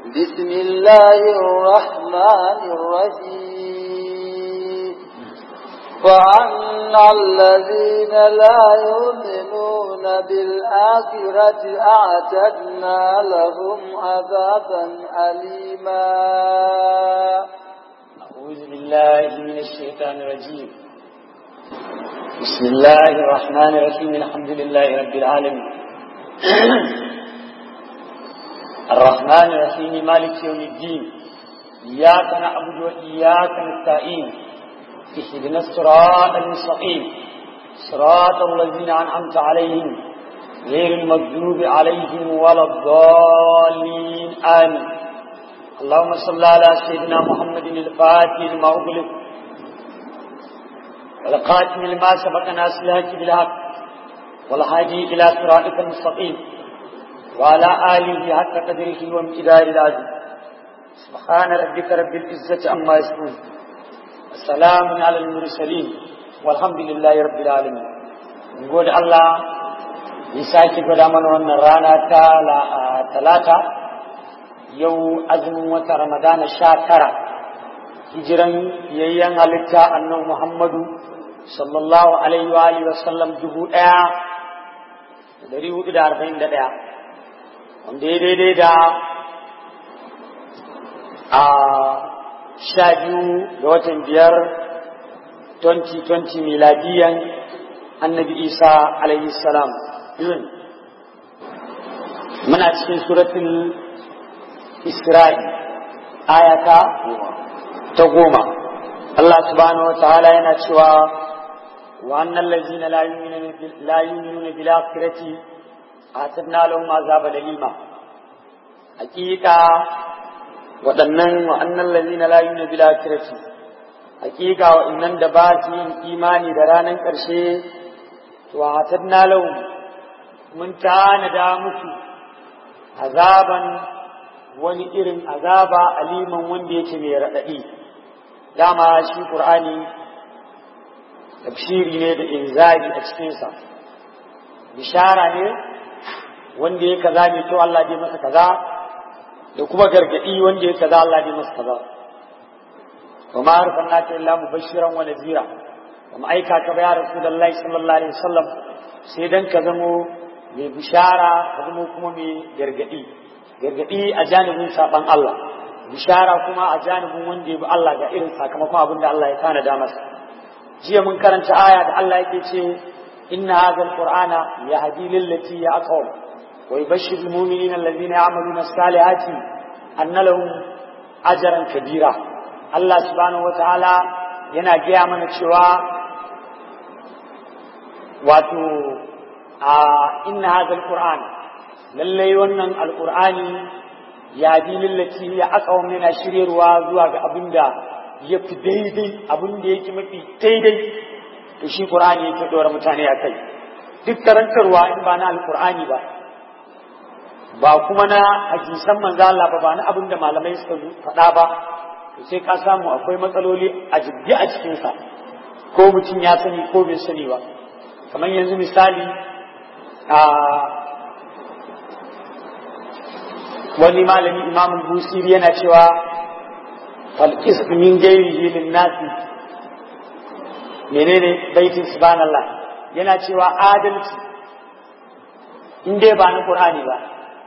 بسم الله الرحمن الرحيم فأما الذين لا يؤمنون بالآخرة أعتدنا لهم عذابا أليما أعوذ بالله من الشيطان الرجيم بسم الله الرحمن الرحيم الحمد لله رب العالمين الرحمن الرحيم مالك يوم الدين إياك نعبد وإياك نستعين اهدنا الصراط المستقيم صراط الذين أنعمت عليهم غير المغضوب عليهم ولا الضالين آمين اللهم صل على سيدنا محمد الفاتح لما أغلق والقاتم لما سبق ناس الهج بالحق والهادي إلى صراطك المستقيم وعلى آله حق قدره وامتدار العزيز سبحان ربك رب العزة عما يصفون السلام على المرسلين والحمد لله رب العالمين نقول الله يساكي قد من رانا ثلاثة yau azumin wata ramadana sha tara hijiran yayyan halitta annan muhammadu sallallahu alaihi wa alihi wasallam dubu ɗaya da dari hudu da arba'in da ɗaya wanda ya daidai da a sha biyu ga watan biyar 2020 miladiyan annabi isa alaihi salam muna cikin suratul Isra'i ayata ta goma Allah subhanahu wa ta'ala yana cewa wa annal ladzina la yu'minuna la yu'minuna bil akhirati atadna lahum azaba dalima hakika waɗannan wa annal ladzina la yu'minuna bil akhirati hakika waɗannan da ba su yin imani da ranar ƙarshe to atadna lahum mun tanada musu azaban wani irin azaba aliman wanda yake mai raɗaɗi dama shi ƙur'ani tafsiri ne da inzari a cikinsa bishara ne wanda ya kaza mai kyau Allah dai masa kaza da kuma gargaɗi wanda ya kaza Allah dai masa kaza wa ma arsalnaka illa mubashiran wa nadhira wa aika ka ba ya rasulullahi sallallahu alaihi wasallam sai dan ka zamo mai bishara ka zamo kuma mai gargaɗi gargaɗi a janibin saɓan Allah bishara kuma a janibin wanda ya bi Allah ga irin sakamakon abin da Allah ya tanada masa jiya mun karanta aya da Allah yake ce inna hadha alqur'ana yahdi lillati ya aqwam wa yubashshiru almu'minina alladhina ya'maluna as-salihati anna lahum ajran kabira Allah subhanahu wataala yana gaya mana cewa wato a inna hadha alqur'ana lallai wannan alkur'ani ya bi lillaci ya aka yana shiryarwa zuwa ga abin da ya fi daidai abin da yake mafi daidai to shi qur'ani yake dora mutane a kai duk karantarwa in ba na alkur'ani ba ba kuma na hadisan manzo Allah ba ba na abin da malamai suka faɗa ba to sai ka samu akwai matsaloli a jibgi a cikin sa ko mutum ya sani ko bai sani ba kamar yanzu misali a wani malami imam busiri yana cewa falkis min gairi lin nasi menene baitin subhanallah yana cewa adalci in dai ba na qur'ani ba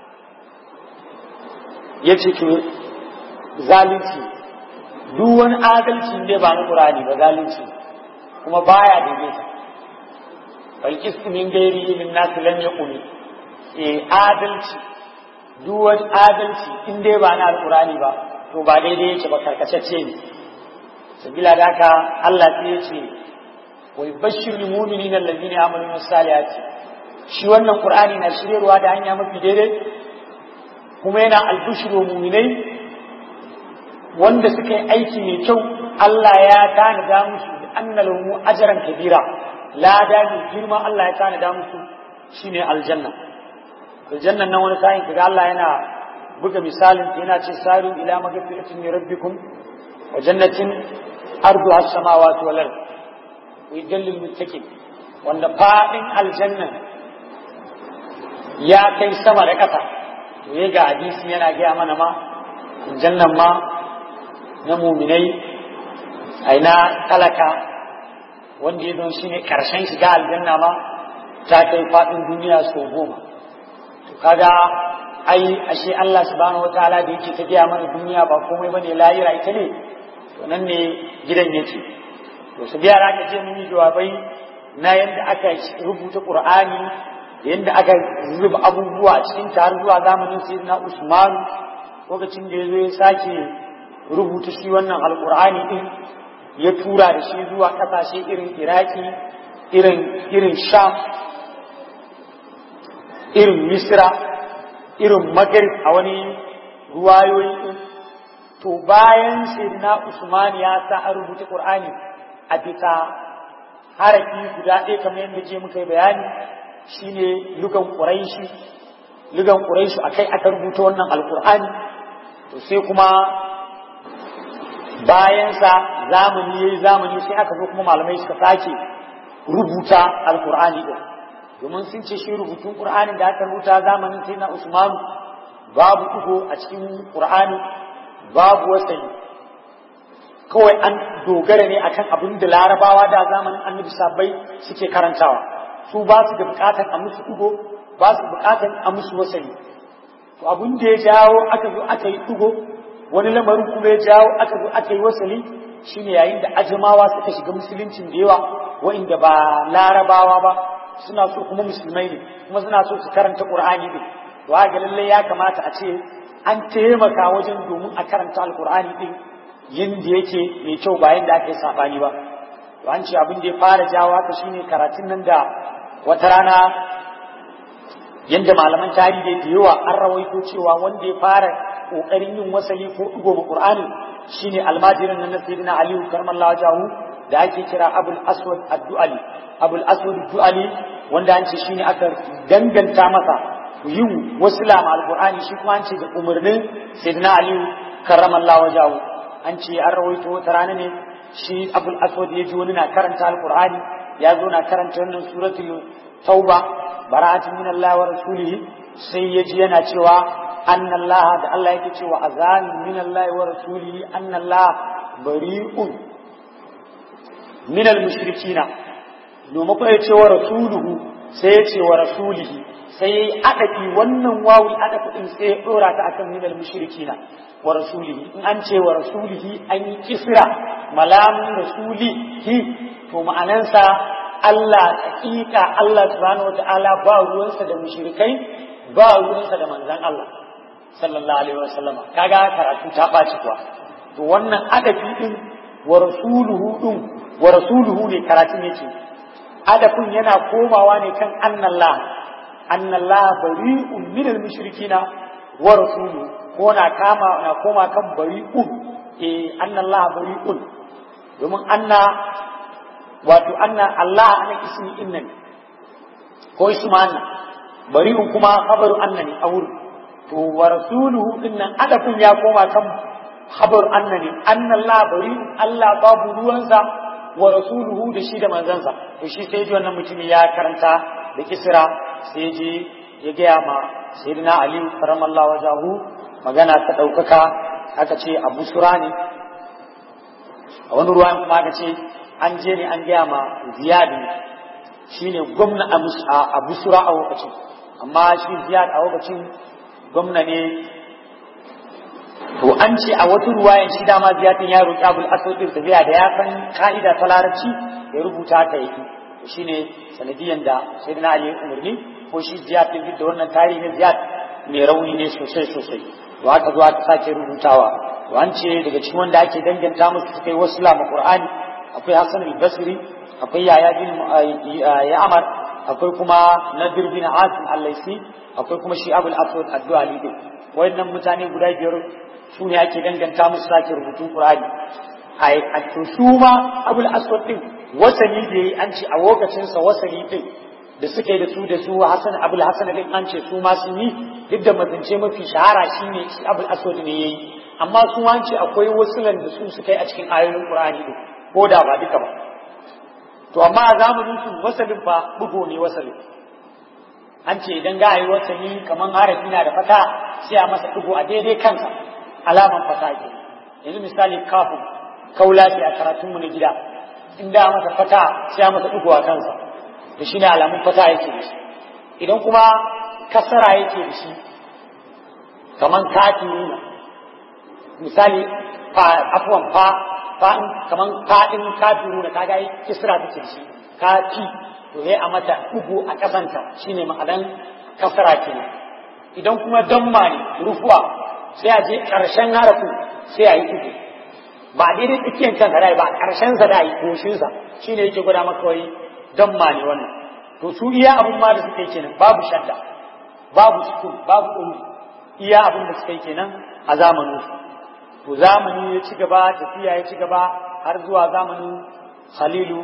yace to zalunci duk wani adalci in dai ba na qur'ani ba zalunci kuma baya daidaita falkis min gairi lin nasi lam yaqumi eh adalci duk wani adalci in dai ba na alkurani ba to ba daidai yake ba karkacacce ne sabila da haka Allah sai ya ce wa yubashshiru mu'minina allazina ya'maluna salihati shi wannan qur'ani na shiryarwa da hanya mafi daidai kuma yana albushiru mu'minai wanda suka yi aiki mai kyau Allah ya tanada musu anna lahum ajran kabira lada mai girma Allah ya tanada musu shine aljanna aljannan nan wani sa'in kaga Allah yana buga misalin yana ce saru ila magfiratin min rabbikum wa jannatin arduha as-samawati wal ard wa yadallil muttaqin wanda fadin aljanna ya kai sama da ƙasa to ya ga hadisi yana gaya mana ma aljannan ma na muminai aina talaka wanda ya don shine karshen shiga aljanna ma ta kai faɗin duniya sau goma to kaga ai ashe Allah subhanahu wataala da yake ta gaya mana duniya ba komai bane lahira ita ne to nan ne gidan yake to su biya aka ce mun yi jawabai na yadda aka rubuta Qur'ani da yadda aka zuba abubuwa a cikin har zuwa zamanin sayyidina Usman lokacin da yazo ya sake rubuta shi wannan alqur'ani din ya tura da shi zuwa kasashe irin Iraki irin irin Sham irin Misra irin Maghrib a wani ruwayoyi din to bayan sayyidina Usman ya sa a rubuta Qur'ani a bisa harafi guda ɗaya kamar yadda je muka yi bayani shine lugan ƙuraishi lugan ƙuraishi akai aka rubuta wannan alƙur'ani to sai kuma bayansa zamani yayi zamani sai aka zo kuma malamai suka sake rubuta alƙur'ani ɗin domin sun ce shi rubutun ƙur'anin da aka rubuta zamanin sai na usmanu babu ɗigo a cikin ƙur'ani babu wasani kawai an dogara ne akan abin da larabawa da zamanin annabi sabbai suke karantawa su ba su da bukatar a musu ɗigo ba su bukatar a musu wasani to abin da ya jawo aka zo aka yi ɗigo wani lamarin kuma ya jawo aka zo aka yi wasali shine yayin da ajamawa suka shiga musuluncin da yawa wa'inda ba larabawa ba suna so kuma musulmai ne kuma suna so su karanta qur'ani ne to ga lallai ya kamata a ce an taimaka wajen domin a karanta alqur'ani din yadda yake mai kyau ba yadda aka yi saɓani ba to an ce abin da ya fara jawo haka shine karatun nan da wata rana yadda malaman tarihi da yawa an rawaito cewa wanda ya fara ƙoƙarin yin wasali ko ɗigo ma ƙur'ani shine almajirin nan na sayyidina aliyu karmallahu jahu da ake kira abul aswad addu'ali abul aswad addu'ali wanda an ce shine aka danganta masa yin wasila ma alqur'ani shi kuma an ce da umarnin sayyidina aliyu karramallahu jahu an ce an rawaito wata rana ne shi abul aswad ya ji wani na karanta alqur'ani ya zo na karanta wannan suratul tauba bara'atun min Allah wa rasulihi sai ya ji yana cewa anna Allah da Allah yake cewa azan min Allah wa rasulihi anna Allah bari'un min al-mushrikina domin ko ya ce wa rasuluhu sai ya ce wa rasulihi sai ya yi adafi wannan wawi adafi din sai ya dora ta akan min al-mushrikina wa rasulihi in an ce wa rasulihi an yi kisra malamin rasulihi to ma'anansa Allah hakika Allah subhanahu wata'ala ba ruwansa da mushrikai ba ruwansa da manzan Allah sallallahu alaihi wasallam kaga karatu ta baci kuwa to wannan adafi din wa rasuluhu din wa rasuluhu ne karatun yake adafin yana komawa ne kan annallah annallah bari'un minal mushrikina wa rasuluhu ko na kama na koma kan bari'un eh annallah bari'un domin anna wato anna Allah ana ismi innan ko isma anna bari'un kuma khabaru anna ne awur to wa rasuluhu dinnan adafin ya koma kan khabar anna ne anna Allah bari'un Allah babu ruwansa wa rasuluhu da shi da manzansa to shi sai ji wannan mutumin ya karanta da kisra sai ji ya gaya ma sayyidina ali karamallahu wajahu magana ta ɗaukaka aka ce abu sura ne a wani ruwan kuma aka ce an je ne an gaya ma ziyad shi ne gwamna a abu sura a lokacin amma shi ziyad a lokacin gwamna ne to an ce a wata ruwayan shi dama ziyadin ya roƙi abul aswad din tafiya da ya san ka'ida ta larabci ya rubuta ta yake shine sanadiyan da sayyidina ali umarni ko shi ziyad din da wannan tarihi ne ziyad mai rauni ne sosai sosai to aka zo aka sake rubutawa to an ce daga cikin wanda ake danganta musu suka yi wasu lama qur'ani akwai hasan al-basri akwai yaya bin ya'mar akwai kuma nadir bin asim al-laisi akwai kuma shi abul aswad ad-duali din wayannan mutane guda biyar su ne ake danganta musu sake rubutun qur'ani a to su ma abul aswad din wasani da yi an ce a lokacin sa wasani din da suke da su da su hasan abul hasan din an ce su ma sun yi duk da mazance mafi shahara shine shi abul aswad ne yayi amma su an ce akwai wasulan da su suka yi a cikin ayoyin qur'ani din ko da ba duka ba to amma a zamanin su wasalin fa bugo ne wasalin an ce idan ga yi wasali kaman harafi na da fata sai a masa dugo a daidai kansa alaman fasake yanzu misali kafin kaula ce a karatunmu na gida in da masa fata sai masa dugu a kansa to shine alamun fata yake da shi idan kuma kasara yake da shi kaman kafiruna misali fa afwan fa fa kaman fadin kafiruna kaga yi kisra take shi kafi to sai a mata dugu a kasanta shine ma'anan kasara kenan idan kuma damma ne rufuwa sai a je karshen harafin sai a yi dugu ba daidai tsakiyar kansa da ba karshen sa da yi goshin sa shine yake gwada maka wai damma ne wannan to su iya abun ma da suka yi kenan babu shadda babu sukun babu ɗori iya abin da suka yi kenan a zamanin su to zamani ya ci gaba tafiya ya ci gaba har zuwa zamanin khalilu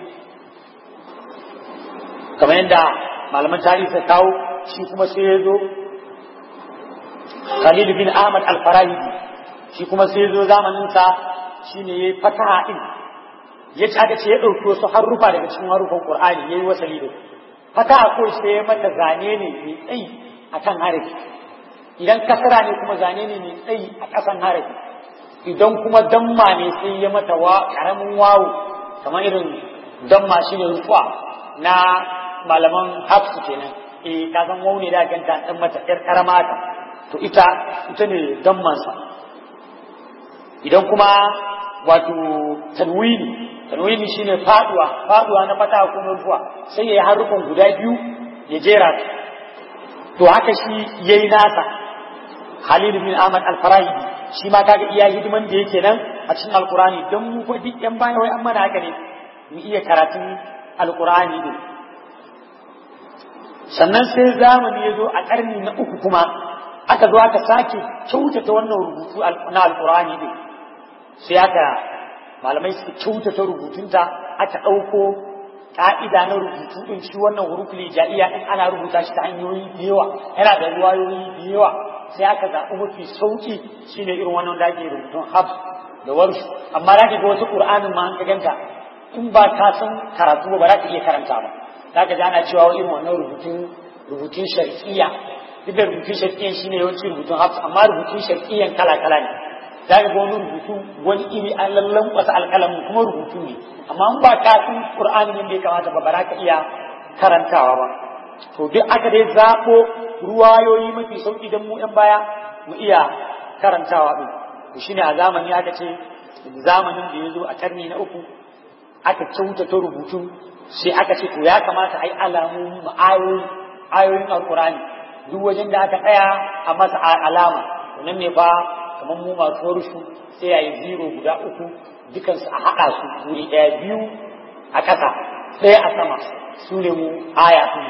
kamar yadda malaman tarihi suka kawo shi kuma sai ya zo khalilu bin ahmad al-farahidi shi kuma sai ya zo zamaninsa shi ne ya yi fataha ɗin ya ci aka ce ya ɗauki wasu harufa daga cikin harufan ƙur'ani ya yi wasali da fataha ko sai ya mata zane ne mai tsayi a kan harafi idan kasara ne kuma zane ne mai tsayi a ƙasan harafi idan kuma damma ne sai ya mata wa ƙaramin wawo kamar irin damma shi ne rufuwa na malaman hafsu kenan eh ka san wau ne da ganta dan mata ƴar karama ta to ita ita ne dammansa idan kuma wato tanwini tanwini shine faduwa faduwa na fata ko rufuwa sai yayi harufan guda biyu ya jera to haka shi yayi nasa Khalid bin Ahmad al-Farahidi shi ma kaga iya hidiman da yake nan a cikin alkurani don mu fa duk yan baya wai an mana haka ne mu iya karatun alkurani din sannan sai zamani ya zo a ƙarni na uku kuma aka zo aka sake kyautata wannan rubutu na alkurani din sai aka malamai suka kyautata rubutunta aka ɗauko ƙa'ida na rubutu ɗin shi wannan huruful ja'iya in ana rubuta shi ta hanyoyi da yawa yana da ruwayoyi da yawa sai aka zaɓi mafi sauƙi shine irin wannan da ake rubutun hab da warshu amma za ka ga wasu ƙur'anin ma an ka ganta in ba ka san karatu ba ba za ka iya karanta ba za ka ji ana cewa irin wannan rubutun rubutun sharqiyya duk da rubutun sharqiyyan shine yawanci rubutun hab amma rubutun sharqiyyan kala kala ne za ka ga wani rubutu wani iri an lallan wasu alƙalamin kuma rubutu ne amma in ba ka san ƙur'anin yadda ya kamata ba ba za ka iya karantawa ba to duk aka dai zaɓo ruwayoyi mafi sauƙi don mu ‘yan baya mu iya karantawa ɗin to shine a zamani aka ce zamanin da ya zo a ƙarni na uku aka kyautata rubutun sai aka ce to ya kamata a yi alamomi ma ayoyin alƙur'ani duk wajen da aka tsaya a masa alama wannan ne fa kamar mu masu warshu sai ya yi zero guda uku dukansu a haɗa su wuri ɗaya biyu a ƙasa ɗaya a sama su ne mu aya ɗin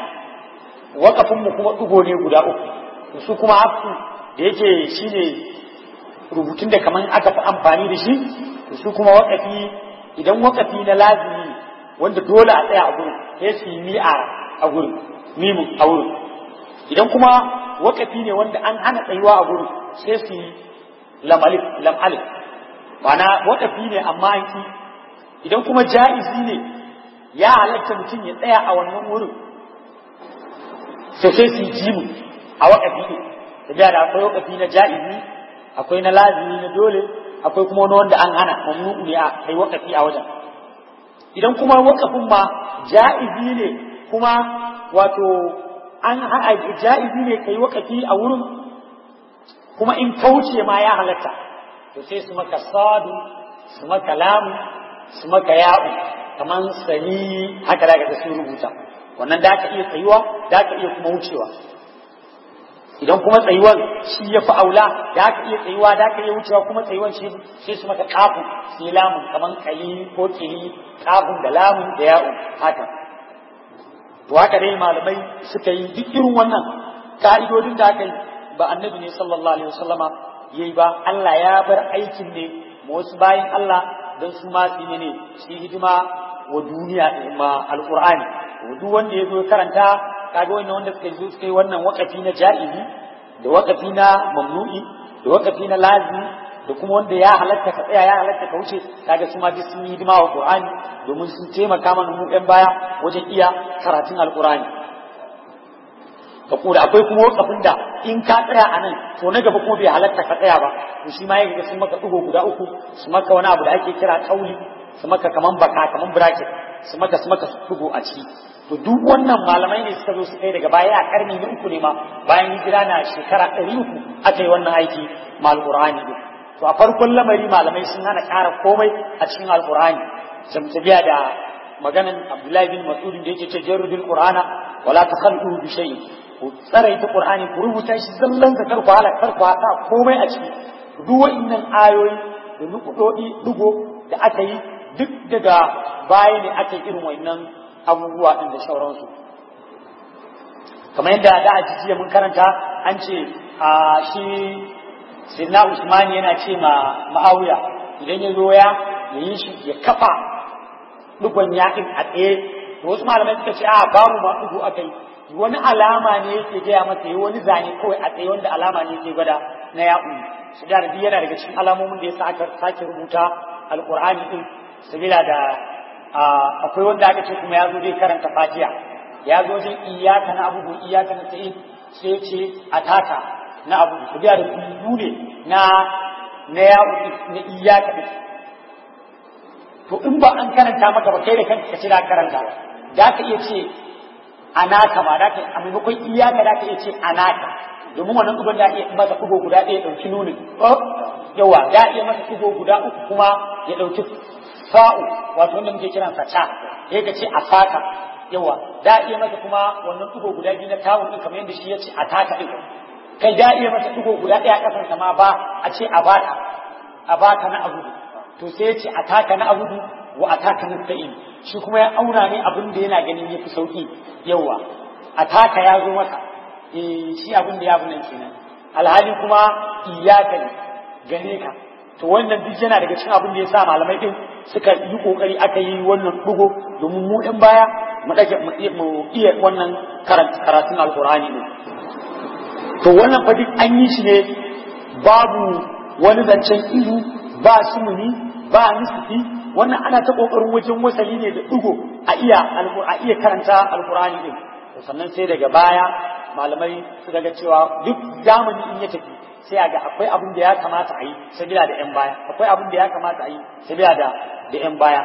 mu kuma ɗigo ne guda uku su kuma hafsu da yake shi ne rubutun da kamar aka fi amfani da shi su kuma waƙafi idan waƙafi na lazimi wanda dole a tsaya a gurin sai su yi mi'a a gurin mimu a gurin idan kuma waƙafi ne wanda an hana tsayuwa a gurin sai su yi lamalif lamalif ma'ana waƙafi ne amma an ki idan kuma ja'izi ne ya halatta mutum ya tsaya a wannan wurin sai sai su ji mu a wakafi ne da da akwai wakafi na ja'izi akwai na lazimi na dole akwai kuma wani wanda an hana mamnu ne a kai wakafi a wajen idan kuma wakafin ma ja'izi ne kuma wato an haɗa ja'izi ne kai wakafi a wurin kuma in kauce ma ya halatta to sai su maka sadu su maka lamu su maka ya'u kaman sani haka da ka su rubuta wannan da aka iya tsayuwa da aka iya kuma wucewa idan kuma tsayuwan shi ya fi aula da aka iya tsayuwa da aka iya wucewa kuma tsayuwan shi sai su maka kafin sai lamun kaman kali ko kili kafin da lamun da ya'u haka to haka dai malamai suka yi duk irin wannan ka'idodin da aka yi ba annabi ne sallallahu alaihi wasallama yayi ba Allah ya bar aikin ne ma wasu bayin Allah don su ma su ne su hidima wa duniya ma alqur'ani duk wanda ya zo karanta kaga wannan wanda suka zo suka yi wannan wakafi na ja'izi da wakafi na mamnu'i da wakafi na lazimi da kuma wanda ya halatta ka tsaya ya halatta ka wuce kaga su ma duk sun yi hidima wa qur'ani domin sun taimaka mana mu ɗan baya wajen iya karatun alqur'ani ka kura akwai kuma wakafin da in ka tsaya a nan to na gaba kuma bai halatta ka tsaya ba to shi ma ya ga sun maka ɗigo guda uku su maka wani abu da ake kira kauli su maka kaman baka kaman bracket su maka su maka ɗigo a ciki to duk wannan malamai ne suka zo su kai daga baya a karni na uku ne ma bayan hijira na shekara ɗari uku aka yi wannan aiki ma alƙur'ani ɗin to a farkon lamari malamai sun hana ƙara komai a cikin alƙur'ani jamtabiya da maganan abdullahi bin mas'udin da yake ce jarrudul qur'ana wala takhallu bi shay'in ku tsaraita qur'ani ku rubuta shi zallan da karku hala karku haka komai a ciki duk wa'annan ayoyi da nukudodi dugo da aka yi duk daga baya ne aka yi irin wa'annan abubuwa din da sauransu kamar yadda da a jiya mun karanta an ce a shi sirna usmani yana ce ma ma'awiya idan ya zo ya yi shi ya kafa dugon yakin a tsaye to wasu malamai suka ce a babu ma dugu aka yi wani alama ne yake gaya masa yi wani zane kawai a tsaye wanda alama ne yake gwada na yaƙu su da rabi yana daga cikin alamomin da ya sa aka sake rubuta alƙur'ani din sabila da akwai wanda aka ce kuma ya zo zai karanta fatiha ya zo zai iyaka na abubu iyaka na tsaye sai ya ce a taka na abu su da rubutu ne na na yaƙu na iyaka din to in ba an karanta maka ba kai da kanka ka ce da karanta da ka iya ce anaka ma da ka a maimakon iyaka da ka iya ce anaka domin wannan uban da iya masa kugo guda ɗaya ɗauki nuni yawa da iya masa kugo guda uku kuma ya ɗauki fa'u wato wanda muke kiran sa ta ya ka ce asaka yawa da iya masa kuma wannan kugo guda biyu na tawun ɗin kamar yadda shi ya ce ataka ɗin kai da iya masa kugo guda ɗaya ƙasansa ma ba a ce a baka a baka na abu to sai ya ce a taka na abudu wa a taka na sa'in shi kuma ya auna ne abin da yana ganin ya fi sauki yawa a taka ya zo masa eh shi abin da ya fi nan kenan alhali kuma iyaka ne gane ka to wannan duk yana daga cikin abin da ya sa malamai din suka yi kokari aka yi wannan dugo domin mu ɗan baya mu dage mu iya wannan karatun alkur'ani ne to wannan fa duk an yi shi ne babu wani zancen ihu ba sumuni ba nisfi wannan ana ta kokarin wajen wasali ne da dugo a iya a iya karanta alqur'ani din sannan sai daga baya malamai suka ga cewa duk zamani in ya tafi sai ga akwai abin da ya kamata a yi sabila da yan baya akwai abin da ya kamata a yi sabila da da yan baya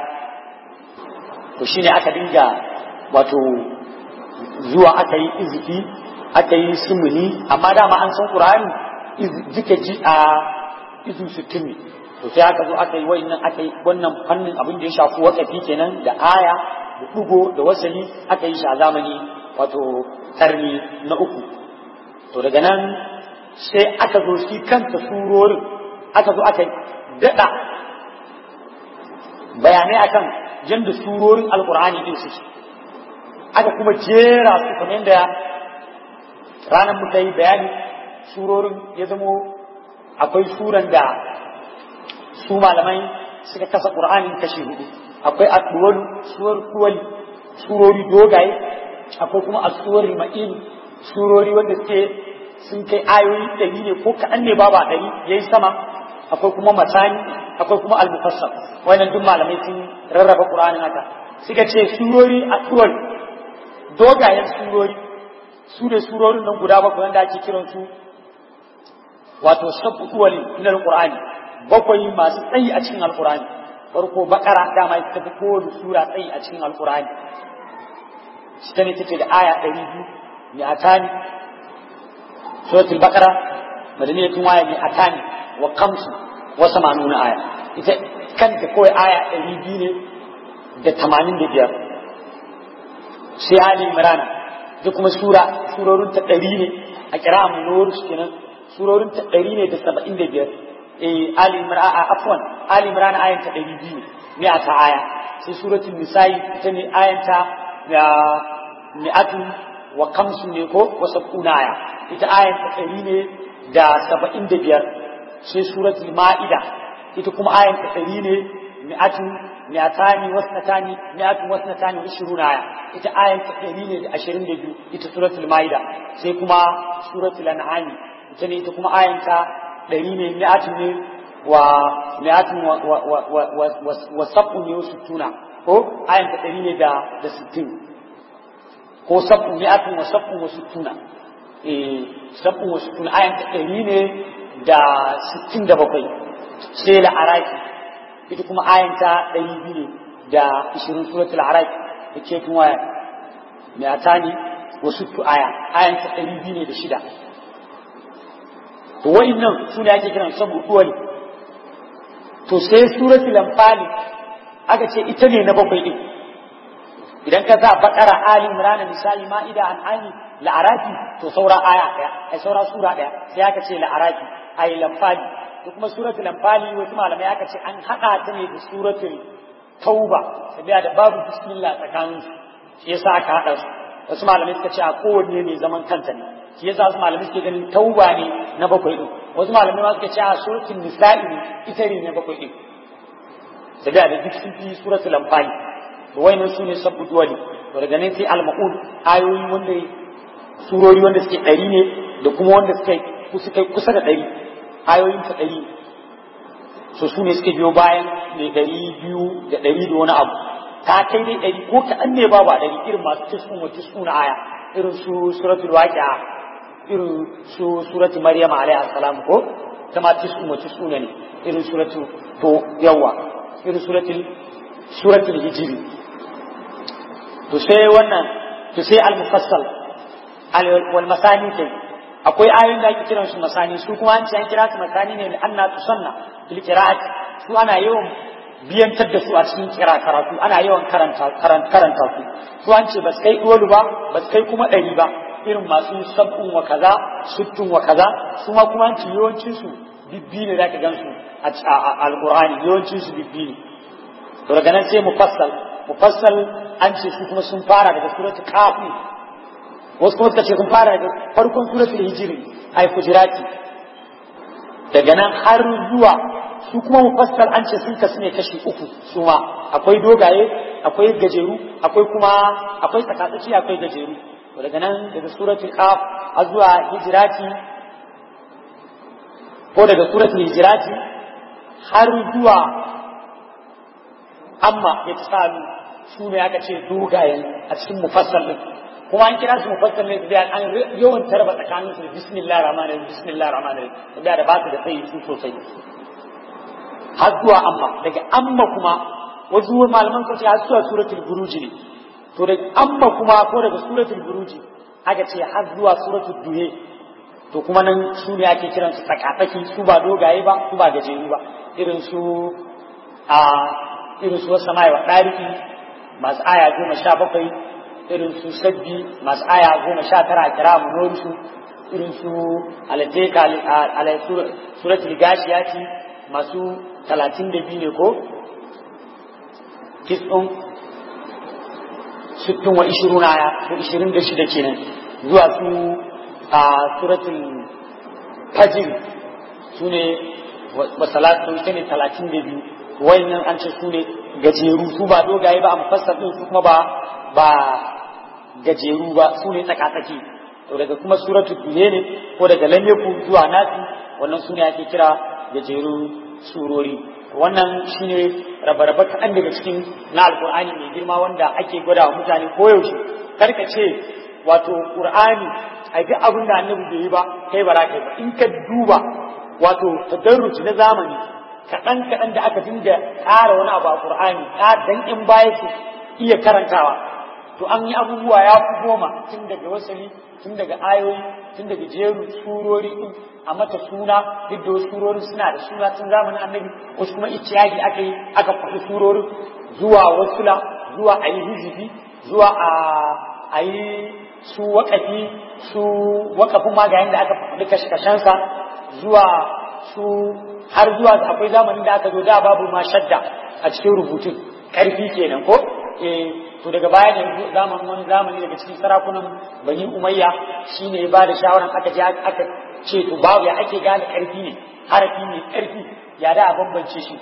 to shine aka dinga wato zuwa aka yi izifi aka yi sumuni amma dama an san qur'ani duka ji a izu sittin ne to sai aka zo aka yi wannan aka yi wannan fannin abin da ya shafi wakafi kenan da aya da dugo da wasali aka yi shi a zamani wato karni na uku to daga nan sai aka zo shi kanta surorin aka zo aka daɗa bayanai akan yadda surorin alkur'ani din suke aka kuma jera su kamar yadda ranar muka yi bayani surorin ya zamo akwai suran da su malamai suka kasa ƙur'anin kashi hudu akwai asuwar suwar kuwali surori dogaye akwai kuma asuwar ma'in surori wanda suke sun kai ayoyi ɗari ne ko kaɗan ne babu ɗari ya yi sama akwai kuma matani akwai kuma almufassar wannan duk malamai sun rarraba ƙur'anin haka suka ce surori asuwar dogayen surori su ne surorin nan guda bakwai wanda ake kiransu wato sabu kuwali na alƙur'ani bakwai masu tsayi a cikin alkurani farko bakara dama ita tafi kowane sura tsayi a cikin alkurani shi ta ne take da aya ɗari biyu mai atani suratul bakara madaniyatun waya mai atani wa kamsu wa samanuna aya ita kanta kawai aya ɗari biyu ne da tamanin da biyar sai ali imrana da kuma sura surorin ta ɗari ne a kira mu kenan surorin ta ɗari ne da saba'in da biyar Ali Imran afwan Ali Imran ayan ta 200 ne a ta aya sai suratul nisa'i ita ne ayan ta mi'atu wa kamsu ne ko wa sab'una aya ita ayan ta 100 ne da 75 sai suratul ma'ida ita kuma ayan ta 100 ne mi'atu mi'atani wasnatani mi'atu wasnatani wa 20 aya ita ayan ta 100 ne da 22 ita suratul ma'ida sai kuma suratul an'am ita ne ita kuma ayan ta ɗari ne mi'atin ne wa mi'atin wa sabu ne wasu tuna ko ayan ta ɗari ne da da sittin ko sabu mi'atin wa sabu wasu tuna eh sabu wasu tun ayan ta ɗari ne da sittin da bakwai sai la'araki ita kuma ayan ta ɗari biyu ne da ishirin suratul araki da ke tun waya mai atani wasu tu aya ayan ta ɗari biyu ne da shida to wa'innan su ne ake kiran sabu duwali to sai suratul anfali aka ce ita ne na bakwai din idan ka sa bakara ali imran misali ma'ida an ani la'arafi to saura aya daya ai saura sura daya sai aka ce la'arafi ai lamfali to kuma suratul lamfali wasu malamai aka ce an hada ta ne da suratul tauba sabiya da babu bismillah tsakanin su shi yasa aka hada su wasu malamai suka ce a kowanne ne zaman kanta ne shi yasa wasu malamai suke ganin tauba ne na bakwai din wasu malamai ma suka ce a suratul nisa'i ne ita ne na bakwai din sabiya da duk sun fi suratul lamfali to wayannan su ne sabbu duwali to daga nan sai al-ma'ud ayoyi wanda surori wanda suke ɗari ne da kuma wanda suka suka kusa da ɗari ayoyin ta ɗari so su ne suke biyo bayan mai ɗari biyu da ɗari da wani abu ta kai dai ɗari ko kaɗan ne babu a ɗari irin masu tis'un wa tis'un aya irin su suratul waqi'a irin su suratul maryam alaihi salam ko ta ma tis'un wa tis'un ne irin suratul to yawa irin suratul suratul hijri to sai wannan to sai al-mufassal wal masani kai akwai ayoyin da ake kiran su masani su kuma an ce an kira su masani ne anna tusanna fil qira'ati su ana yawan biyantar da su a cikin kira karatu ana yawan karanta karanta su su an ce ba kai dolu ba ba kai kuma ɗari ba irin masu sabbin wa kaza suttun wa kaza su ma kuma an ce yawancin su bibbi ne zaka gan su a alqur'ani yawancin su bibbi ne to daga nan sai mufassal mufassal an ce su kuma sun fara daga suratul qaf wasu kuma suka ce sun fara daga farkon suratul hijri ay fujirati daga nan har zuwa su kuma mufassal an ce sun kasu ne kashi uku su ma akwai dogaye akwai gajeru akwai kuma akwai tsakatsaci akwai gajeru to daga nan daga suratul qaf har zuwa hijrati ko daga suratul hijrati har zuwa amma ya tsalu su ne aka ce dogayen a cikin mufassal din kuma an kira su mufassal ne da an yawan tarba tsakanin su bismillah rahman rahim bismillah rahman rahim da da ba su da tsayi su sosai har zuwa amma daga amma kuma wasu malaman sun ce har zuwa suratul buruji ne to daga amma kuma ko daga suratul buruji aka ce har zuwa suratul duhe to kuma nan su ne ake kiran su tsakatsaki su ba dogaye ba su ba gajeru ba irin su a irin su wasu sama'i wa ɗariki masu aya goma sha bakwai irin su sabbi masu aya goma sha tara a kira mu su irin su alateka alai suratul gashiyati masu talatin da biyu ne ko kisɗin sittin wa ishirun aya ko ishirin da shida kenan zuwa su a suratul fajr su ne wa salatu ita ne talatin da biyu wayannan an ce su ne gajeru su ba dogaye ba a mufassar din su kuma ba ba gajeru ba su ne tsakatsaki to daga kuma suratul duhe ne ko daga lamyaku zuwa nasi wannan su ne ake kira gajerun surori wannan shine rabe-rabe kaɗan daga cikin na alkur'ani mai girma wanda ake gwada wa mutane koyaushe karka ce wato qur'ani a ga abin da annabi bai yi ba kai ba za ka yi ba in ka duba wato tadarruci na zamani kaɗan kaɗan da aka dinga ƙara wani abu a qur'ani dan in baya su iya karantawa to an yi abubuwa ya fi goma tun daga wasali tun daga ayoyi tun daga jeru surori din a mata suna duk da wasu surorin suna da suna tun zamanin annabi wasu kuma iciyagi aka yi aka faɗi surorin zuwa wasula zuwa a yi hizifi zuwa a yi su waƙafi su waƙafin magayin da aka faɗi kashe-kashensa zuwa su har zuwa akwai zamanin da aka zo da babu ma shadda a cikin rubutun ƙarfi kenan ko to daga baya ne zamanin wani zamani daga cikin sarakunan bani umayya shine ya bada shawaran aka je aka ce to babu ya ake gane karfi ne harafi ne karfi ya da a bambance shi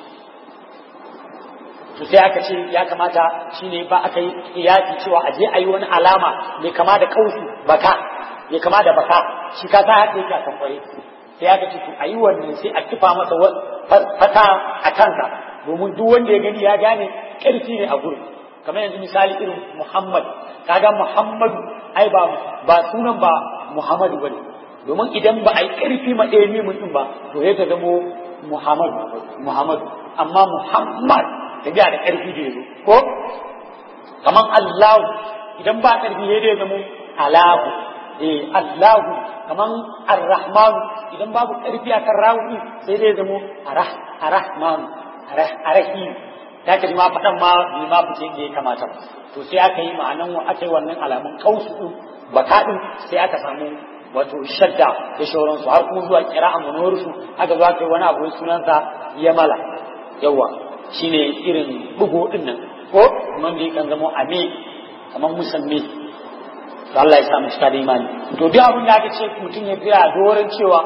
to sai aka ce ya kamata shine ba aka yi kiyasi cewa aje a yi wani alama mai kama da kausu baka mai kama da baka shi ka sa haka yake a kamfare sai aka ce to a yi wannan sai a kifa masa fata a kansa domin duk wanda ya gani ya gane karfi ne a gurin kamar yanzu misali irin Muhammad kaga Muhammadu ai ba ba sunan ba Muhammadu bane domin idan ba a yi ƙarfi ma ɗaya mimun ɗin ba to ya ta zamo Muhammadu Muhammadu amma Muhammad ta biya da ƙarfi da yazo ko kaman Allahu idan ba ƙarfi ya da zamo Alahu eh Allahu kaman Ar-Rahman idan babu ƙarfi akan rawu din sai dai zamo Arah Ar-Rahman Arah Arahim ta ka ma faɗan ma bai ma fice da ya kamata to sai aka yi ma'anan aka yi wannan alamun kausu din baka din sai aka samu wato shadda da shauransu har kuma zuwa kira'an manuwarsu haka zuwa kai wani abu sunansa yamala yawa shine irin bugo din nan ko kuma da yakan zama ame kamar musamman to Allah ya sa mu cika da imani to duk abin da aka ce mutum ya tsaya doron cewa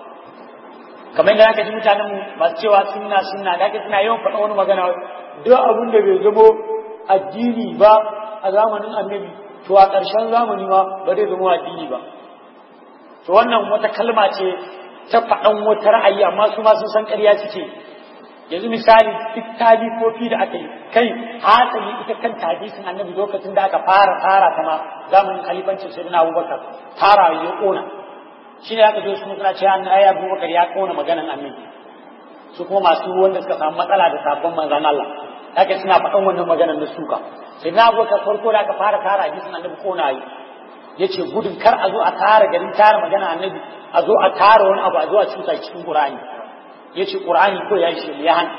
kamar da aka ji mutanen mu masu cewa sunna sunna da aka suna yawan faɗa wani magana duk abin da bai zamo addini ba a zamanin annabi to a ƙarshen zamani ma ba zai zama addini ba to wannan wata kalma ce ta faɗan wata ra'ayi amma su ma sun san ƙarya suke yanzu misali duk talifofi da aka yi kai hasali ita kan hadisin annabi lokacin da aka fara fara ta ma zamanin khalifancin sayyidina abubakar fara ya ƙona shi ne aka zo su suna cewa an ayi abubakar ya ƙona maganan annabi su kuma masu wanda suka samu matsala da sabon manzan Allah haka suna faɗan wannan maganar na suka sayyidina abubakar farko da aka fara fara hadisin annabi ƙona yi ya ce gudun kar a zo a tara garin tara magana annabi a zo a tara wani abu a zo a cuta cikin ƙur'ani ya ce ƙur'ani ko ya yi shi ya hana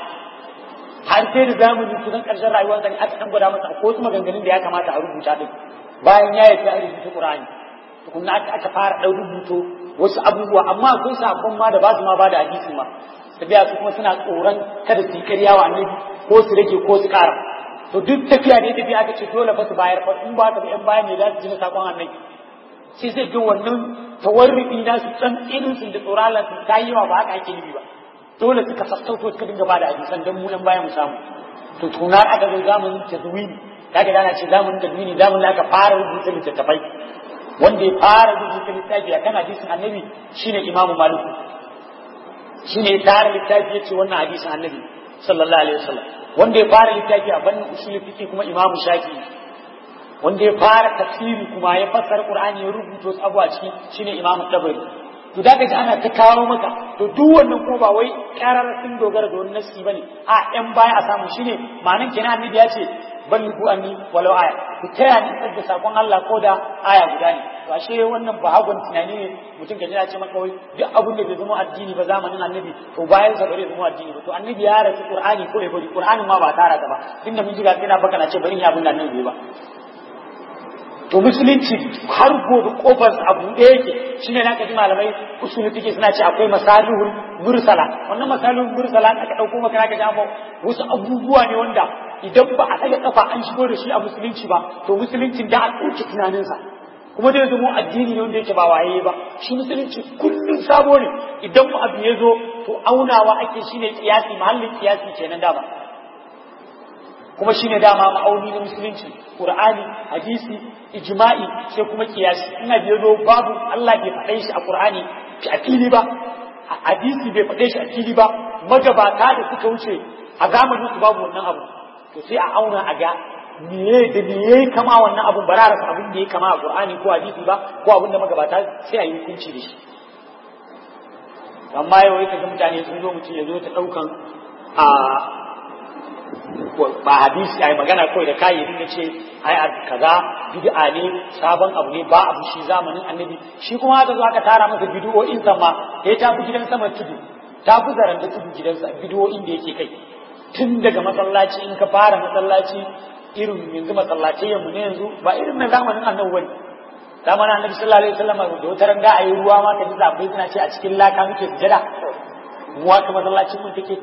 har sai da zamani kusan ƙarshen rayuwar zane aka ɗan gwada masa ko wasu maganganun da ya kamata a rubuta ɗin bayan ya yi a rubuta ƙur'ani tukunna aka aka fara ɗan rubuto wasu abubuwa amma akwai sabon ma da ba su ma ba da hadisin ma tafiya su kuma suna tsoron kada su yi ƙarya wa annabi ko su rage ko su ƙara to duk tafiya da tafiya aka ce dole fa su bayar fa in ba ta yan bayan ne za su ji na sakon annabi sai zai ga wannan tawarrubi na su san irin su da tsoron Allah su ta yi wa ba haka ake nufi ba dole suka sassauto suka dinga ba da hadisan don mu yan bayan mu samu to tuna aka zo zamanin tazwini kaga dana ce zamanin tazwini zamanin da aka fara rubuta littattafai wanda ya fara rubuta littafi akan hadisin annabi shine imamu malik shine ya tara littafi yace wannan hadisin annabi sallallahu alaihi wasallam wanda ya fara littafi a bannin usul fiqi kuma imamu shafi wanda ya fara tafsiri kuma ya fassara qur'ani ya rubuta wasu abuwa ciki shine imamu tabari to da ji ana ta kawo maka to duk wannan ko ba wai karar sun dogara da wani nasi bane a yan baya a samu shine ma'anan kenan annabi ya ce balli ku anni walau aya ku taya ni da sakon Allah ko da aya guda ne to ashe wannan ba hagun tunani ne mutum ka ya ce maka wai duk abin da bai zama addini ba zamanin annabi to bayan sa bare zama addini ba to annabi ya rasu qur'ani ko ya bari qur'anin ma ba tara ta ba tunda mun ji ga kina baka na ce bari ya abin da annabi ba to musulunci har gobe kofar abu da yake shine na kaji malamai usul fiqh suna ce akwai masalihul mursala wannan masalihul mursala aka dauko maka aka jamo wasu abubuwa ne wanda idan ba a daga kafa an shigo da shi a musulunci ba to musuluncin da a ɗauki tunaninsa kuma zai zama addini ne wanda yake ba waye ba shi musulunci kullum sabo ne idan mu abu ya zo to aunawa ake shine kiyasi mahallin kiyasi kenan dama kuma shine dama ma'auni na musulunci qur'ani hadisi ijma'i sai kuma kiyasi ina biyo zo babu Allah bai faɗe shi a qur'ani a fili ba hadisi bai faɗe shi a fili ba magabata da suka wuce a zamanin su babu wannan abu to sai a auna a ga meye da meye kama wannan abun ba rasa abin da ya kama a qur'ani ko hadisi ba ko abin da magabata sai a yi hukunci da shi amma yau kaga mutane sun zo mutum ya zo ta ɗaukan a ba hadisi ai magana kawai da kayi da ce ai kaza bid'a ne sabon abu ne ba abu shi zamanin annabi shi kuma haka zo aka tara masa bid'o'in sa ma ya tafi gidan sama tudu tafi zaran da tudu gidansa bid'o'in da yake kai tun daga masallaci in ka fara masallaci irin yanzu masallaci yanzu ne yanzu ba irin na zamanin annabi wani zamanin annabi sallallahu alaihi wasallam da wata ranga ayi ruwa ma ka ji zabai suna ce a cikin laka muke sujada mu haka masallacin mun take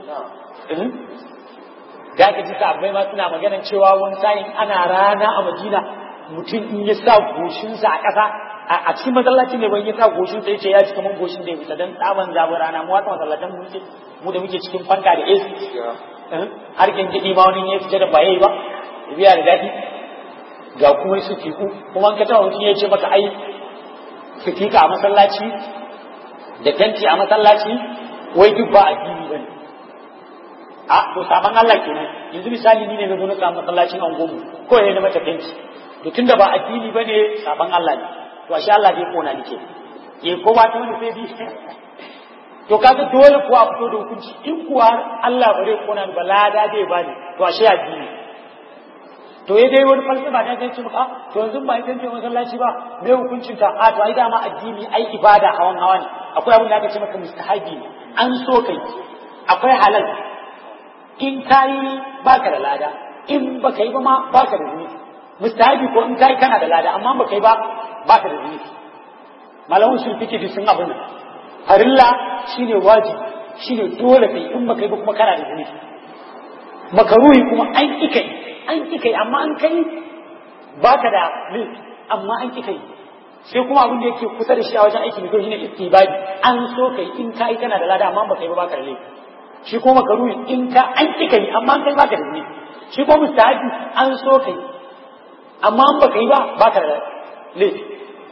da aka ji sahabbai ma suna maganan cewa wani sa'in ana rana a Madina mutum in ya sa goshinsa a ƙasa a cikin masallaci ne ban ya sa goshinsa yace ya ci kaman goshin da ya fita dan tsaban zabi rana mu wata masallatan mu ce mu da muke cikin fanka da AC har kin gidi ma wani ya fita da baye ba ya biya da dadi ga kuma su fiku kuma an ka tawa mutum ya ce maka ai fitika a masallaci da tanti a masallaci wai duk ba addini bane a to saban Allah kenan yanzu misali ni ne na zo na samu masallacin angomu ko ya na mata fenti to tunda ba addini bane saban Allah ne to ashe Allah zai kona ni ke eh ko ba ta wani sai bi to kaga dole kuwa fito da hukunci in kuwa Allah ba zai kona ni ba lada zai ba ni to ashe addini to ya dai wani falsafa ta ce maka to yanzu ba ita ce masallaci ba me hukuncin ta a to ai dama addini ai ibada hawan hawa ne akwai abin da aka ce maka mustahabi ne an so kai akwai halal in kayi baka da lada in baka yi ba ma baka da zunubi mustahabi ko in kayi kana da lada amma baka yi ba baka da zunubi malamun sun fike sun abin nan farilla shine wajibi shine dole kai in baka yi ba kuma kana da zunubi makaruhi kuma an kika yi an kika yi amma an kai baka da laifi amma an kika yi sai kuma abin da yake kusa da shi a wajen aiki mai kyau shine istibadi an so kai in kai kana da lada amma baka yi ba baka da laifi shi kuma makaruhi in ka an kika yi amma an kai baka da laifi shi kuma mustahabi an so kai amma an baka yi ba baka da laifi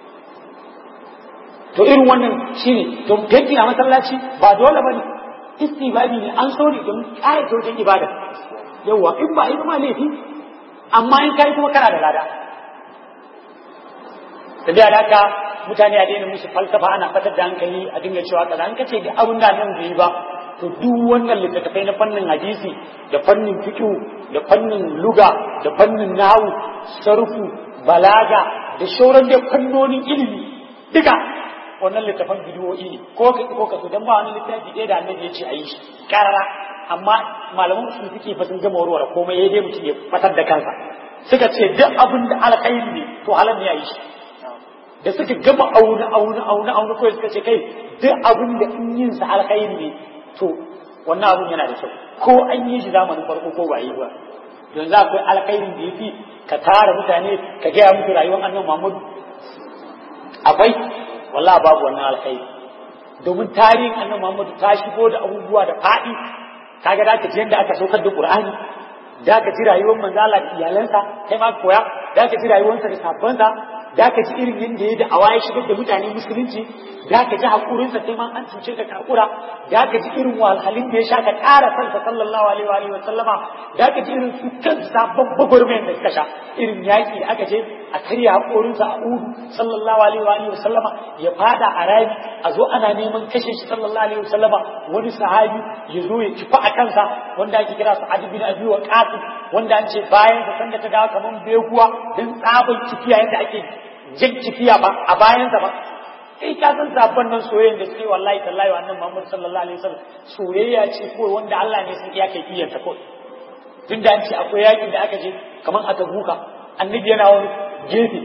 to irin wannan shine to fenti a masallaci ba dole bane istibadi ne an so ne don ƙara wajen ibada yawa in ba yi ma laifi amma in kai kuma kana da lada da da haka mutane a daina musu falsafa ana fatar da hankali a dinga cewa kaza an kace da abin da nan bai ba to duk wannan littattafai na fannin hadisi da fannin fiqh da fannin luga da fannin nahwu sarfu balaga da shauran da fannonin ilimi duka wannan littafan bidiyoyi ne ko ka ko ka so dan ba wani littafi ɗaya da annabi ya ce a yi shi karara amma malaman su suke fa sun gama warware komai ya dai mutum ya fatar da kansa suka ce duk abin da alkhairi ne to halal ne ya yi shi da suka gama auna auna auna auna kawai suka ce kai duk abin da in yin sa alkhairi ne to wannan abin yana da kyau ko an yi shi zamanin farko ko ba yi ba yanzu akwai alkhairin da yafi ka tara mutane ka gaya musu rayuwar annabi Muhammadu akwai wallahi babu wannan alkhairi domin tarihin annabi Muhammadu ta shigo da abubuwa da faɗi kaga da ka ji yadda aka saukar da Qur'ani da ka ji rayuwar manzo Allah da iyalansa kai ma koya da ka ji rayuwarsa da sabansa da ka ji irin yadda ya da awaye shigar da mutane musulunci da ka ji hakurinsa sai ma an cuce ka kakura da ka ji irin wahalhalin da ya sha ka ƙara kansa sallallahu alaihi wa alihi wa sallama da ka ji irin su kan sabon bagwarmayan da suka sha irin yaƙi da aka je a karya hakorinsa a udu sallallahu alaihi wa alihi wa sallama ya fada a rami a zo ana neman kashe shi sallallahu alaihi wa sallama wani sahabi ya zo ya kifa a kansa wanda ake kira sa'ad bin abi wa qasim wanda an ce bayan da sanda ta dawo kaman beguwa dan tsabon kifiya yadda ake jan kifiya ba a bayansa ba kai ka san sabon nan soyayyen da suke wallahi tallahi wa annabi Muhammad sallallahu alaihi wasallam soyayya ce ko wanda Allah ne sun iya kai kiyar ta ko tun da an ce akwai yakin da aka je kaman a Tabuka annabi yana wani gefe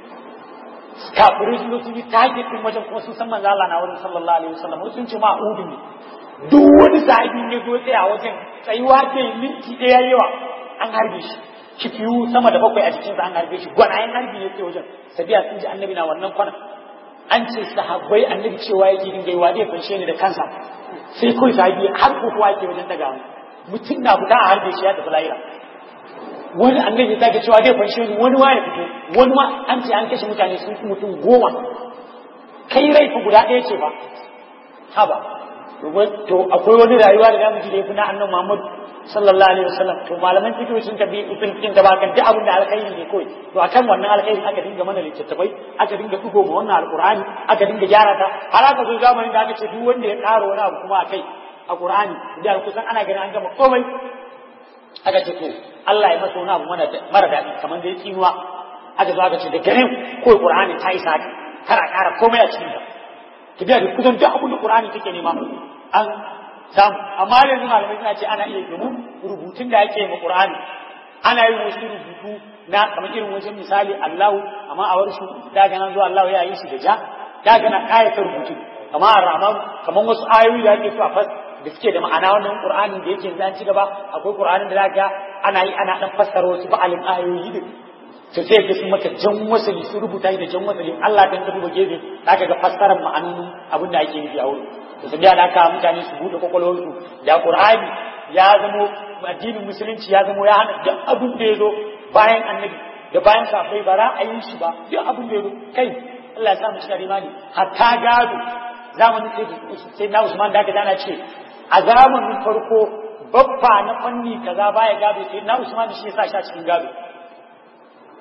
kafirai sun sun yi target din wajen kuma sun san manzo Allah na wurin sallallahu alaihi wasallam sun ce ma udu ne duk wani sahabi ne zo tsaya wajen tsayuwa da minti ɗaya yawa an harbe shi kifiyu sama da bakwai a jikinsa an harbe shi gwanayen harbi ne ke wajen sabiya sun ji annabi na wannan kwana an ce sahabbai annabi cewa yake dinga yi wa zai fanshe ni da kansa sai kawai sahabi har ko kuwa yake wajen daga mutum na fita a harbe shi ya tafi lahira wani annabi ta cewa zai fanshe ni wani ma ya fito wani ma an ce an kashe mutane sun fi mutum goma kai rai fa guda ɗaya ce ba haba to akwai wani rayuwa da zamu ji da yafi na annabi Muhammad sallallahu alaihi wasallam to malaman fiqh sun tabi usul kin da bakan duk abin da alkhairi ne kawai to akan wannan alkhairi aka dinga mana littattafai aka dinga dugo ma wannan alqur'ani aka dinga gyara ta har aka zo zamanin da aka ce duk wanda ya ƙara wani abu kuma akai a qur'ani da kusan ana ganin an gama komai aka ce to Allah ya masa wani abu mara daɗi kamar da ya tsinuwa aka zo aka ce da ganin ko qur'ani ta isa kar a ƙara komai a cikin ta tafiya da kusan duk abin da qur'ani take nema an samu amma yanzu malamai suna ce ana iya domin rubutun da ake ma qur'ani ana yin wasu rubutu na kamar irin wajen misali Allahu amma a warsu da ga nan zuwa Allahu ya yi shi da ja da ga na kayata rubutu kamar Ar-Rahman kamar wasu ayoyi da ake so a fas da suke da ma'ana wannan Qur'ani da yake yanzu an ci gaba akwai Qur'anin da zaka ana yi ana dan fassara wasu ba'alin ayoyi din to sai ga sun maka jan wasali su rubuta da jan wasali Allah dan ka duba gefe zaka ga fassarar ma'anonin abin da ake nufi a wurin to sai da haka mutane su bude kwakwalwarsu da Qur'ani ya zamo addinin musulunci ya zamo ya hana duk abin da ya zo bayan annabi da bayan safai ba ra'ayin shi ba duk abin da ya zo kai Allah ya sa mu cika imani hatta gado zamanin sai na Usman da aka dana ce a zamanin farko babba na fanni kaza baya gado sai na Usman shi ya sa shi a cikin gado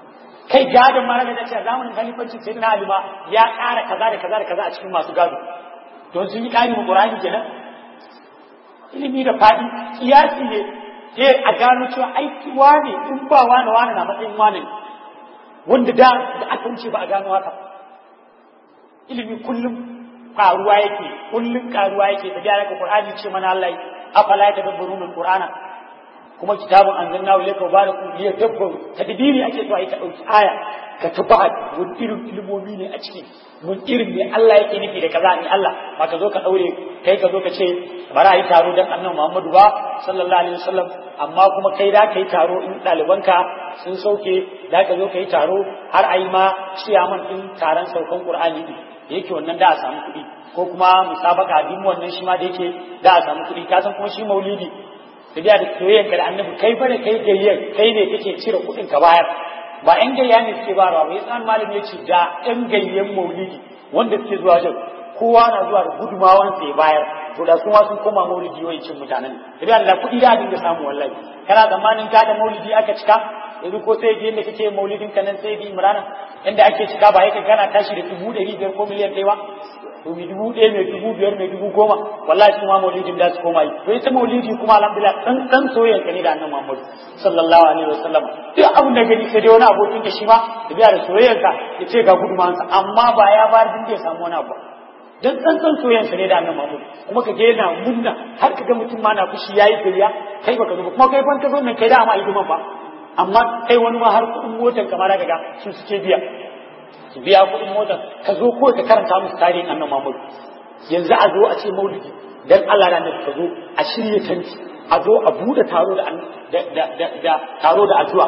kai gadon ma da ce zamanin khalifanci sai na alima ya ƙara kaza da kaza da kaza a cikin masu gado don sun yi ƙari mu qur'ani kenan ilimi da faɗi kiyasi ne eh a gano cewa aiki wane in ba wane wane na matsayin wane wanda da da aka wuce ba a gano haka ilimi kullum karuwa yake kullum karuwa yake da gyara ka qur'ani ce mana Allah afala ya tadabbaruna alqur'ana kuma kitabun anzalna ilayka mubarakun liyadabbaru tadbiri ake so ai ka dauki aya ka tabbata mun irin ilimomi ne a ciki mun irin ne Allah yake nufi da kaza ne Allah ba ka zo ka daure kai ka zo ka ce bari a yi taro dan annabi Muhammadu ba sallallahu alaihi wasallam amma kuma kai da kai taro in ɗalibanka sun sauke da ka zo ka yi taro har a yi ma ciyaman din taron saukan Qur'ani din yake wannan da a samu kuɗi ko kuma musabaka din wannan shi ma da yake da a samu kuɗi ka san kuma shi maulidi da biya da soyayyen ka da annabi kai fa da kai gayyar kai ne kake cire kuɗin ka bayar ba ƴan gayya ne suke bayarwa ba yasa malami ya ce da ƴan gayyan maulidi wanda suke zuwa wajen kowa na zuwa da gudumawan sa ya bayar to da su ma sun koma maulidi wai cin mutanen da biya da kuɗi da dinga samu wallahi kana zamanin ka da maulidi aka cika yanzu ko sai ji yadda kake maulidin ka nan sai bi imrana inda ake cika ba yake kana tashi da dubu ɗari biyar ko miliyan ɗaya ba to mi dubu ɗaya mai dubu biyar mai dubu goma wallahi kuma maulidin da su koma yi to ita maulidi kuma alhamdulillah dan dan soyayya ka ne da annabi Muhammad sallallahu alaihi wasallam duk abin da gani sai dai wani abokin da shi ma da biya da soyayyar ka ya ce ga gudumansa amma ba ya bayar din da ya samu wani abu dan dan san soyayyan sa ne da annabi Muhammad kuma ka ga yana munna har ka ga mutum ma na fushi yayi gariya kai baka zo kuma kai ban ka zo nan kai da ma hidiman ba amma kai wani ma har kuɗin motar kamar da ga su suke biya su biya kuɗin motar ka zo ko ka karanta musu tarihin annan Muhammad yanzu a zo a ce maulidi dan Allah da annabi ka zo a shirye tanti a zo a bude taro da da da taro da addu'a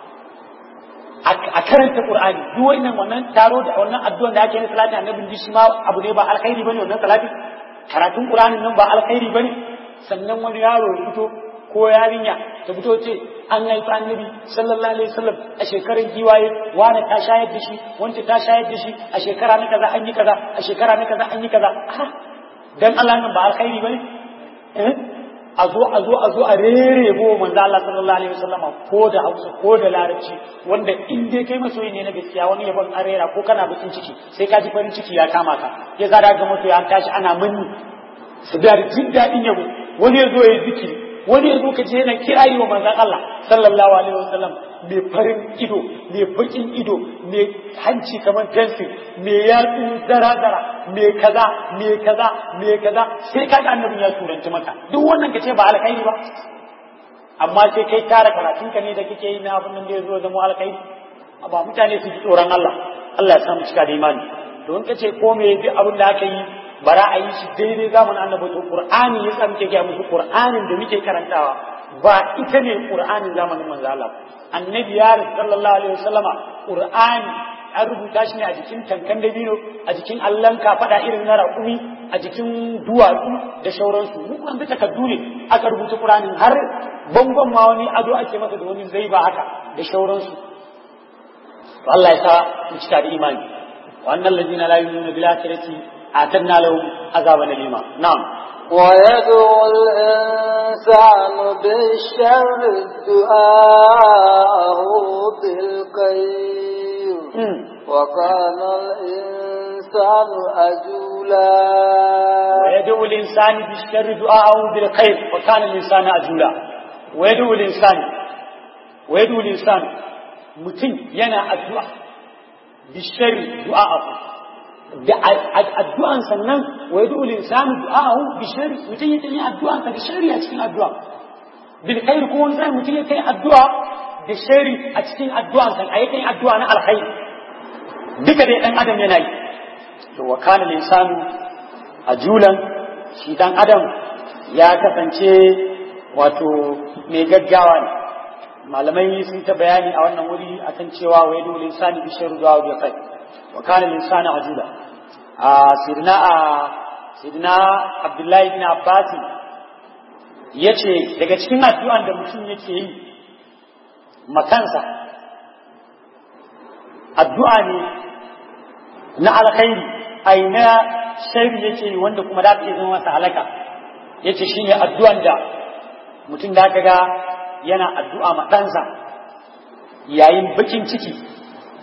a karanta Qur'ani duk wannan wannan taro da wannan addu'an da ake na salati annabi shi ma abu ne ba alkhairi bane wannan salati karatun Qur'anin nan ba alkhairi bane sannan wani yaro ya fito ko yarinya ta fito ce an haifi annabi sallallahu alaihi wasallam a shekarar giwaye wani ta shayar da shi wanda ta shayar da shi a shekara na kaza an yi kaza a shekara na kaza an yi kaza dan Allah nan ba alkhairi bane eh a zo a zo a zo a rerebo manzo Allah sallallahu alaihi wasallam ko da Hausa ko da Larabci wanda in dai kai masoyi ne na gaskiya wani yabon arera ko kana bakin ciki sai ka ji farin ciki ya kama ka ya zada ga masoyi an tashi ana manni su da jin daɗin yabo wani ya zo ya yi zikiri wani yanzu ka je yana kirari wa manzan Allah sallallahu alaihi wasallam mai farin ido mai bakin ido mai hanci kamar fensir mai yatsu zara zara mai kaza mai kaza mai kaza sai ka ga annabin ya turanci maka duk wannan ka ce ba alkhairi ba amma sai kai tara karatun ka ne da kake yi na abin nan da ya zo zama alkhairi ba mutane su ji tsoron Allah Allah ya samu cika da imani don ka ce ko me duk abin da aka yi bara a yi shi daidai zamanin annabi to qur'ani ya muke ga musu qur'anin da muke karantawa ba ita ne qur'anin zamanin manzo Allah annabi ya sallallahu alaihi wasallama qur'ani an rubuta shi ne a jikin tankan dabino a jikin allon kafada irin na raƙumi a jikin duwatsu da shauransu mu an bi takaddu ne aka rubuta qur'anin har bangon ma wani ado ake masa da wani zai ba haka da shauransu to Allah ya sa mu cika da imani wa annal ladina la yu'minuna bil akhirati أعتدنا لهم عذابا أليما نعم ويدعو الإنسان بالشر دعاءه بالخير وكان الإنسان أجولا ويدعو الإنسان بالشر دعاءه بالخير وكان الإنسان أجولا ويدعو الإنسان ويدعو الإنسان متن ينا الدعاء بالشر دعاءه da addu'an sannan wa yadu linsanu du'ahu bi shari mutum ya yi addu'an sa da shari a cikin addu'a bil khair ko wani sai mutum ya kai addu'a da shari a cikin addu'an sa ayi kai addu'a na alkhair duka dai dan adam yana yi to wa kana linsanu ajulan shi dan adam ya kasance wato mai gaggawa ne malamai sun ta bayani a wannan wuri akan cewa wa yadu linsani bi shari du'a bi khair وكان الإنسان عجولا آه سيدنا آه سيدنا عبد الله بن عباس yace daga cikin addu'an da mutum yake yi makansa addu'a ne na alkhairi ai na sharri yake yi wanda kuma da ta zama masa halaka yace shine addu'an da mutum da ga yana addu'a ma ɗansa yayin bakin ciki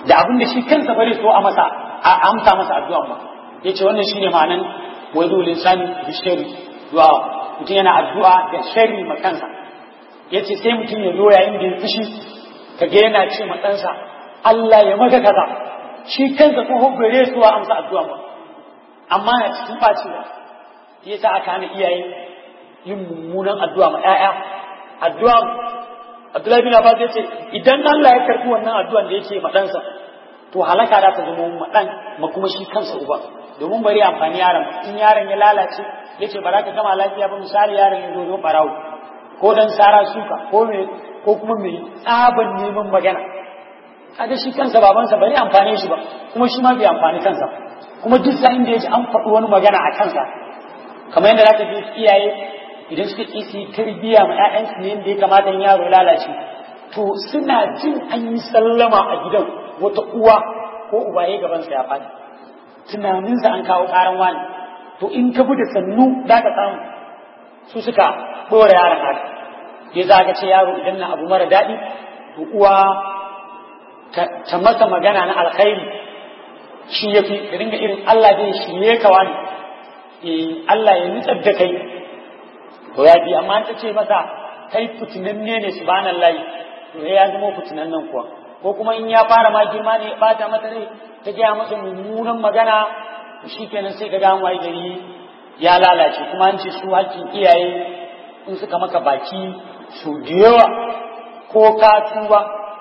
da abin da shi kansa bare so a masa a amsa masa addu'an ba yace wannan shine ma'anan wadu linsani bi sharri du'a mutum yana addu'a da sharri ma kansa yace sai mutum ya zo yayin da ya fushi kaga yana ce ma ɗansa Allah ya maka kaza shi kansa ko bare so a amsa addu'an ba amma na cikin bacewa yasa aka hana iyaye yin mummunan addu'a ma 'ya'ya addu'a Abdullahi bin Abbas ya ce idan Allah ya karɓi wannan addu'an da yake ma ɗansa to halaka za ta zama ma ɗan ma kuma shi kansa uba domin bari amfani yaron in yaron ya lalace ya ce ba za ka gama lafiya ba misali yaron ya zo zo ɓarawo ko dan sara suka ko me ko kuma mai tsaban neman magana kaga shi kansa babansa bari amfane shi ba kuma shi ma bai amfani kansa kuma duk sa'in da ya ji an faɗi wani magana a kansa kamar yadda za ka ji iyaye idan suka ƙi su yi tarbiyya ma 'ya'yansu ne yadda ya kamata yaro lalace to suna jin an yi sallama a gidan wata uwa ko uba ya gabansa ya faɗi tunaninsa an kawo ƙaran wani to in ka bi da sannu za ka samu su suka ɗora yaron haka ya za ka ce yaro idan na abu mara daɗi to uwa ta masa magana na alkhairi shi ya fi ka dinga irin Allah zai shirye ka wani Allah ya nutsar da kai to ya bi amma ta ce masa kai fitinanne ne subhanallahi to ya zama fitinan nan kuwa ko kuma in ya fara ma girma ne ya bata mata rai ta gaya masa mummunan magana shi kenan sai ka ga waye gari ya lalace kuma an ce su hakkin iyaye in suka maka baki su da yawa ko ka tuba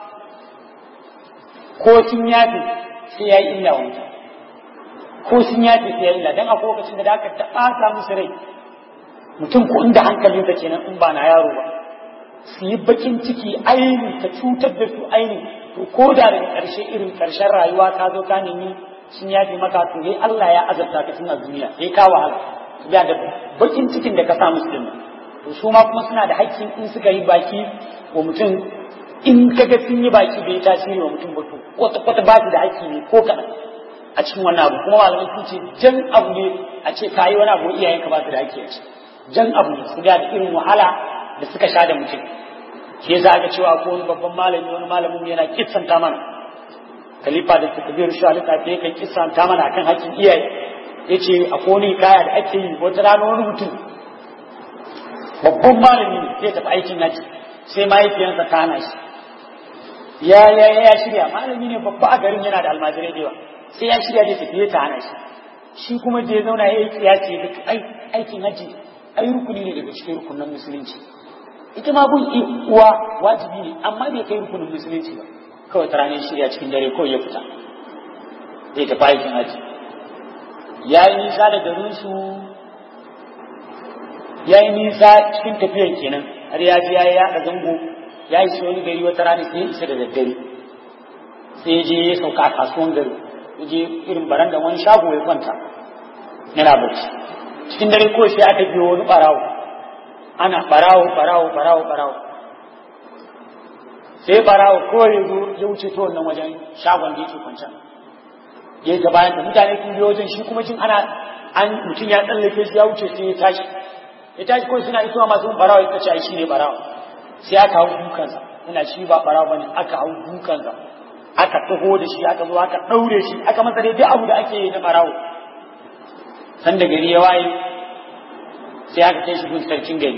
ko sun yafe sai ya yi illa wanka ko sun yafe sai ya yi illa dan akwai lokacin da aka taɓata musu rai mutum ko inda hankalinsa kenan in ba na yaro ba su yi bakin ciki aini ta cutar da su aini to ko da daga ƙarshe irin ƙarshen rayuwa ka zo ka nemi sun yafi maka to dai Allah ya azabta ka tun a duniya sai ka wahala su da bakin cikin da ka samu su dinnan to su ma kuma suna da haƙƙin in suka yi baki wa mutum in kaga sun yi baki bai tasiri wa mutum ba to kwata kwata ba da haƙƙi ne ko kaɗan a cikin wannan abu kuma malamai sun ce jan abu ne a ce ka yi wani abu iyayenka ba su da haƙƙi a ciki jan abu ne su da irin wahala da suka sha da mutum shi yasa aka cewa ko wani babban malami wani malamin yana kissanta mana khalifa da takbir shi alika ta yake kissanta mana akan hakkin iyaye yace akwai wani kaya da ake yi wata rana wani mutum babban malami ne zai tafi aikin haji sai mahaifiyarsa ta hana shi ya ya ya shirya malami ne babba a garin yana da almajirai da yawa sai ya shirya da tafiye ta hana shi shi kuma da ya zauna ya yi kiyasi da ai aikin haji ai rukuni ne daga cikin rukunan musulunci ita ma bin uwa wajibi ne amma bai kai rukunin musulunci ba kawai ta ranar shirya cikin dare kawai ya fita zai tafi aikin haji ya yi nisa da garinsu ya yi nisa cikin tafiyar kenan har ya ji ya yi yaɗa zango ya yi wani gari wata rana sai ya isa da daddare sai ya je ya sauka a kasuwan gari ya je irin baranda wani shago ya kwanta yana barci cikin dare ko sai aka biyo wani barawo ana barawo barawo barawo barawo sai barawo ko ya zo ya wuce ta wannan wajen shagon da yake kwanci ya ga bayan da mutane sun biyo wajen shi kuma jin ana an mutum ya tsallake shi ya wuce sai ya tashi ya tashi kawai suna isuwa masu barawo ya kace ai shi ne barawo sai aka hau dukansa ina shi ba barawo bane aka hau dukansa aka taho da shi aka zo aka daure shi aka masa dai duk abu da ake yi na barawo san da gari ya waye sai aka kai shi gun sarkin gari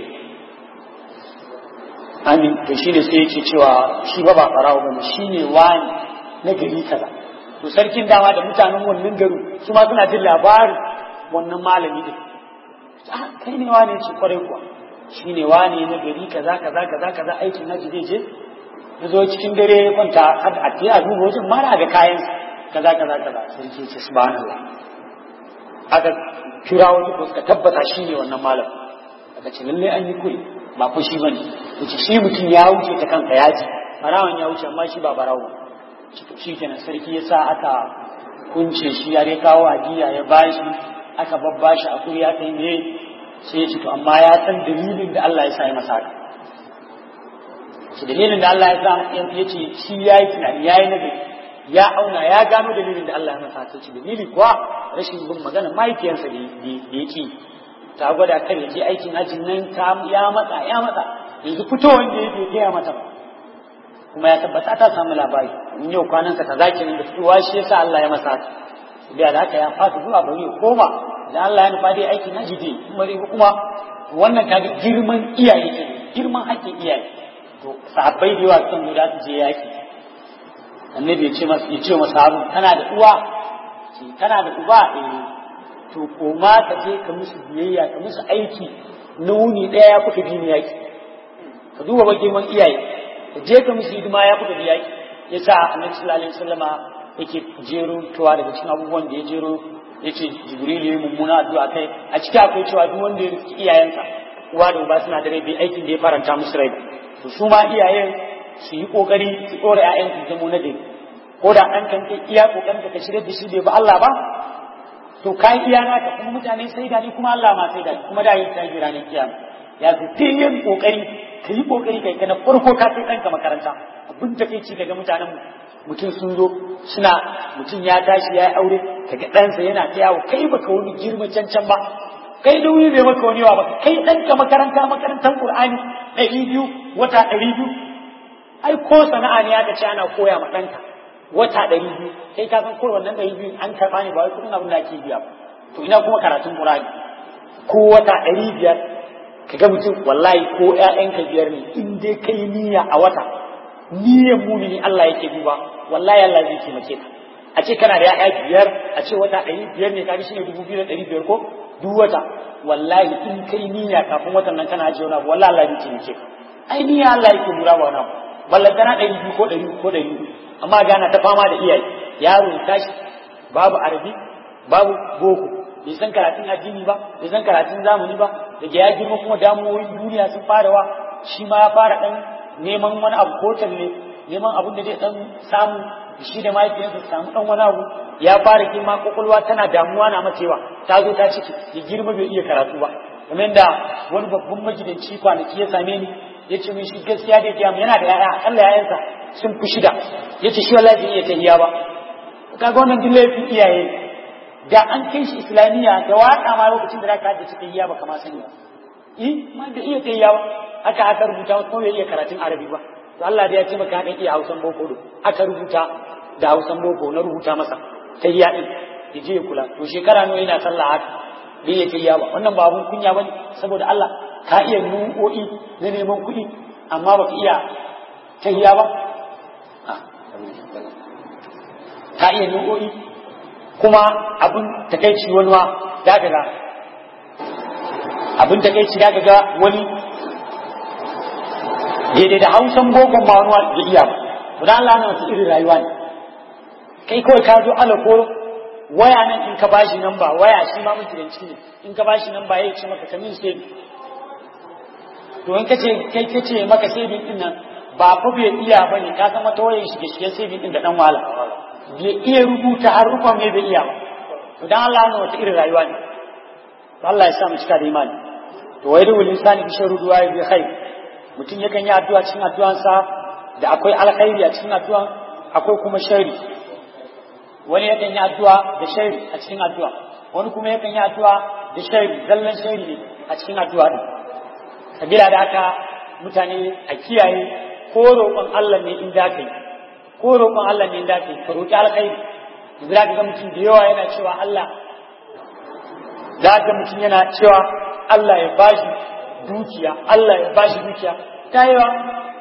amin to shine sai yake cewa shi ba ba farawo bane shine wani na gari kaza to sarkin dama da mutanen wannan garin su ma suna jin labarin wannan malami din ah kai ne wani ce kwarai kuwa shine wani na gari kaza kaza kaza kaza aikin haji zai je ya zo cikin dare ya kwanta har a ce a duba wajen mara ga kayan kaza kaza kaza sarki ce subhanallah aka kira wani ko suka tabbata shi ne wannan malam aka ce lalle an yi kuri ba ko shi bane yace shi mutum ya wuce ta kanka ya ji barawan ya wuce amma shi ba barawo shi kenan sarki ya sa aka kunce shi ya dai kawo ajiya ya bashi aka babbashi a kuri aka yi ne sai ya ce to amma ya san dalilin da Allah ya sa ya masa haka shi dalilin da Allah ya sa ya ce shi ya yi tunani ya yi nagari ya auna ya gano dalilin da Allah ya masa haka ce dalili kuwa rashin bin magana mahaifiyarsa da ya ce ta gwada kan ya je aikin hajjin nan ta ya matsa ya matsa yanzu fito wanda ya bai gaya mata ba kuma ya tabbata ta samu labari in yau kwanansa ta zaki da fitowa shi yasa Allah ya masa haka biya da haka ya fata zuwa bari ya koma da Allah ya nufa dai aikin haji dai kuma dai kuma wannan kaga girman iyaye ke girman haƙƙin iyaye to sahabbai da yawa sun guda su je yaki annabi ya ce masa ya ce masa abu kana da uwa ce kana da uba eh to koma ka je ka musu biyayya ka musu aiki na wuni ɗaya ya kuka bi ni yaki ka duba ba girman iyaye ka je ka musu hidima ya kuka bi yaki ya sa annabi sallallahu alaihi wasallama yake jero tuwa daga cikin abubuwan da ya jero ya ce jibrilu ya mummuna addu'a kai a ciki akwai cewa duk wanda ya riski iyayensa uwa da uba suna da rai bai aikin da ya faranta musu rai to su ma iyayen su yi kokari su dora ƴaƴan su zamo na dai ko da ɗan kan kai iya kokarin ka shirya da shi bai ba Allah ba to kai iya naka kuma mutane sai da ni kuma Allah ma sai da ni kuma da yin tashi ranar kiyama ya fi yin kokari ka yi kokari kai kana farko ka kai ɗanka makaranta abin da kai ci daga mutanen mu mutum sun zo suna mutum ya tashi ya yi aure kaga ɗansa yana ta yawo kai baka wani girma cancan ba kai da wuri bai maka wani yawa ba kai ɗanka makaranta makarantar Qur'ani ɗari biyu wata ɗari biyu ai ko sana'a ne aka ce ana koya ma ɗanka wata ɗari biyu kai ka san ko wannan ɗari biyu an karɓa ne ba wai kuɗin abin da ake biya ba to ina kuma karatun Qur'ani ko wata ɗari biyar kaga mutum wallahi ko ƴaƴanka biyar ne in dai kai niyya a wata niyyar mumini Allah yake duba wallahi Allah zai taimake ka a ce kana da ya'ya biyar a ce wata ɗari biyar ne kaga shine dubu biyu da ɗari biyar ko duk wata wallahi in kai niyya kafin watan nan kana ajiye wani abu wallahi Allah zai taimake ka ai niyya Allah yake lura ba wani abu ballantana ɗari biyu ko ɗari ko ɗari amma gana ta fama da iyaye yaro ya tashi babu arabi babu boko bai san karatun addini ba bai san karatun zamani ba daga ya girma kuma damuwoyin duniya sun fara wa shi ma ya fara ɗan neman wani abu ko talle neman abin da zai dan samu shi da mahaifiyarsa su samu dan wani abu ya fara girma kwakwalwa tana damuwa na macewa ta zo ta ciki ya girma bai iya karatu ba kamar da wani babban magidanci kwanaki ya same ni ya ce min shi gaskiya da ya yana da yaya akalla yayansa sun fi shida ya ce shi wallahi bai iya tahiya ba kaga wannan duk laifin iyaye da an kai shi islamiyya da waka ma lokacin da zaka haddace tahiya ba kama sani ba eh ma da iya tahiya ba haka aka rubuta wasu kuma bai iya karatun arabi ba to Allah da ya ce maka haɗin iya hausan boko do aka rubuta da hausan boko na rubuta masa ta yi yaɗin ya je ya kula to shekara nawa yana sallah haka bai ya tayya ba wannan ba abun kunya bane saboda Allah ka iya nu'o'i na neman kuɗi amma baka iya tayya ba ka iya nu'o'i kuma abun takaici wani ma da ga abun takaici da ga wani daidai da hausan bokon ba wani da iya ba to dan Allah na wasu irin rayuwa ne kai kawai ka zo ala ko waya nan in ka bashi nan ba waya shi ma mutunci ne in ka bashi nan ba ya ce maka kamin sai to in kace kai kace maka sai din nan ba fa bai iya bane ka san wata wayar shi gaskiya sai din da dan wala bai iya rubuta harufa me bai iya ba to dan Allah na wata irin rayuwa ne to Allah ya sa mu cika da imani to wai dole insani bi sharu du'a bi khair mutum yakan yi addu'a cikin addu'ansa da akwai alkhairi a cikin addu'an akwai kuma shari wani yakan yi addu'a da shari a cikin addu'a wani kuma yakan yi addu'a da shari zallan shari ne a cikin addu'a din sabila da haka mutane a kiyaye ko roƙon Allah ne in da kai ko roƙon Allah ne in da kai ka roƙi alkhairi yanzu da ga mutum da yawa yana cewa Allah da ga mutum yana cewa Allah ya bashi dukiya Allah ya bashi dukiya ta yi wa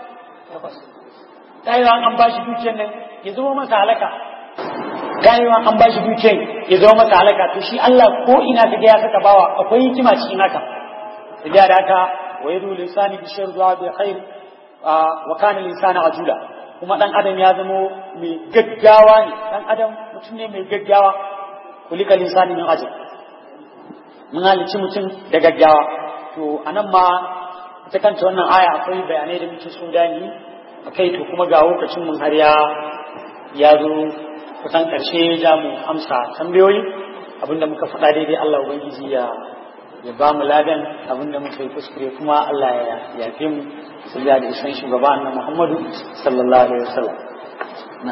ta yi wa an bashi dukiyar nan ya zama masa halaka ta yi wa an bashi dukiyar ya zama masa halaka to shi Allah ko ina ka ga ya saka bawa akwai hikima cikin haka da da haka wa yadu lisani bi sharri wa bi khair wa kana lisana ajula kuma dan adam ya zama mai gaggawa ne dan adam mutum ne mai gaggawa kulika lisani min ajal mun halici mutum da gaggawa to anan ma ita kanta wannan aya akwai bayanai da muke so dani akai to kuma ga lokacin mun har ya ya zo kusan karshe za mu amsa tambayoyi abinda muka faɗa daidai Allah ubangiji ya ya ba mu ladan abinda muka yi kuskure kuma Allah ya yafe mu sallallahu da isan shugaba annabi Muhammadu sallallahu alaihi wasallam na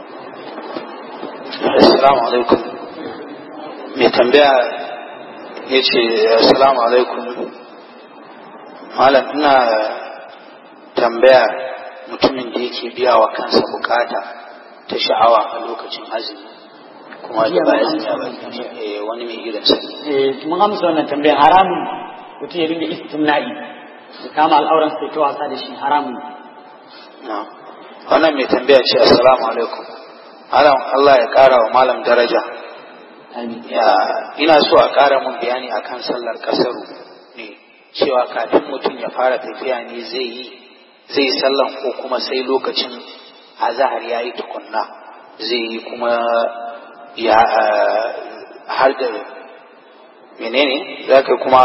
assalamu alaikum mai tambaya ya ce assalamu alaikum malam ina tambaya mutumin da yake biya wa kansa bukata ta sha'awa a lokacin azumi kuma da ba azumi ba eh, wani mai irin sa eh mun amsa wannan tambaya haramun mutum ya dinga istimna'i ya kama al'auran sai ta wasa da shi haramun na wannan mai tambaya ce assalamu alaikum malam Allah ya kara wa malam daraja amin ya ina so a kara mun bayani akan sallar kasaru ne cewa kafin mutum ya fara tafiya ne zai yi zai sallan ko kuma sai lokacin azahar ya yi tukunna zai yi kuma ya ah, har da menene za ka kuma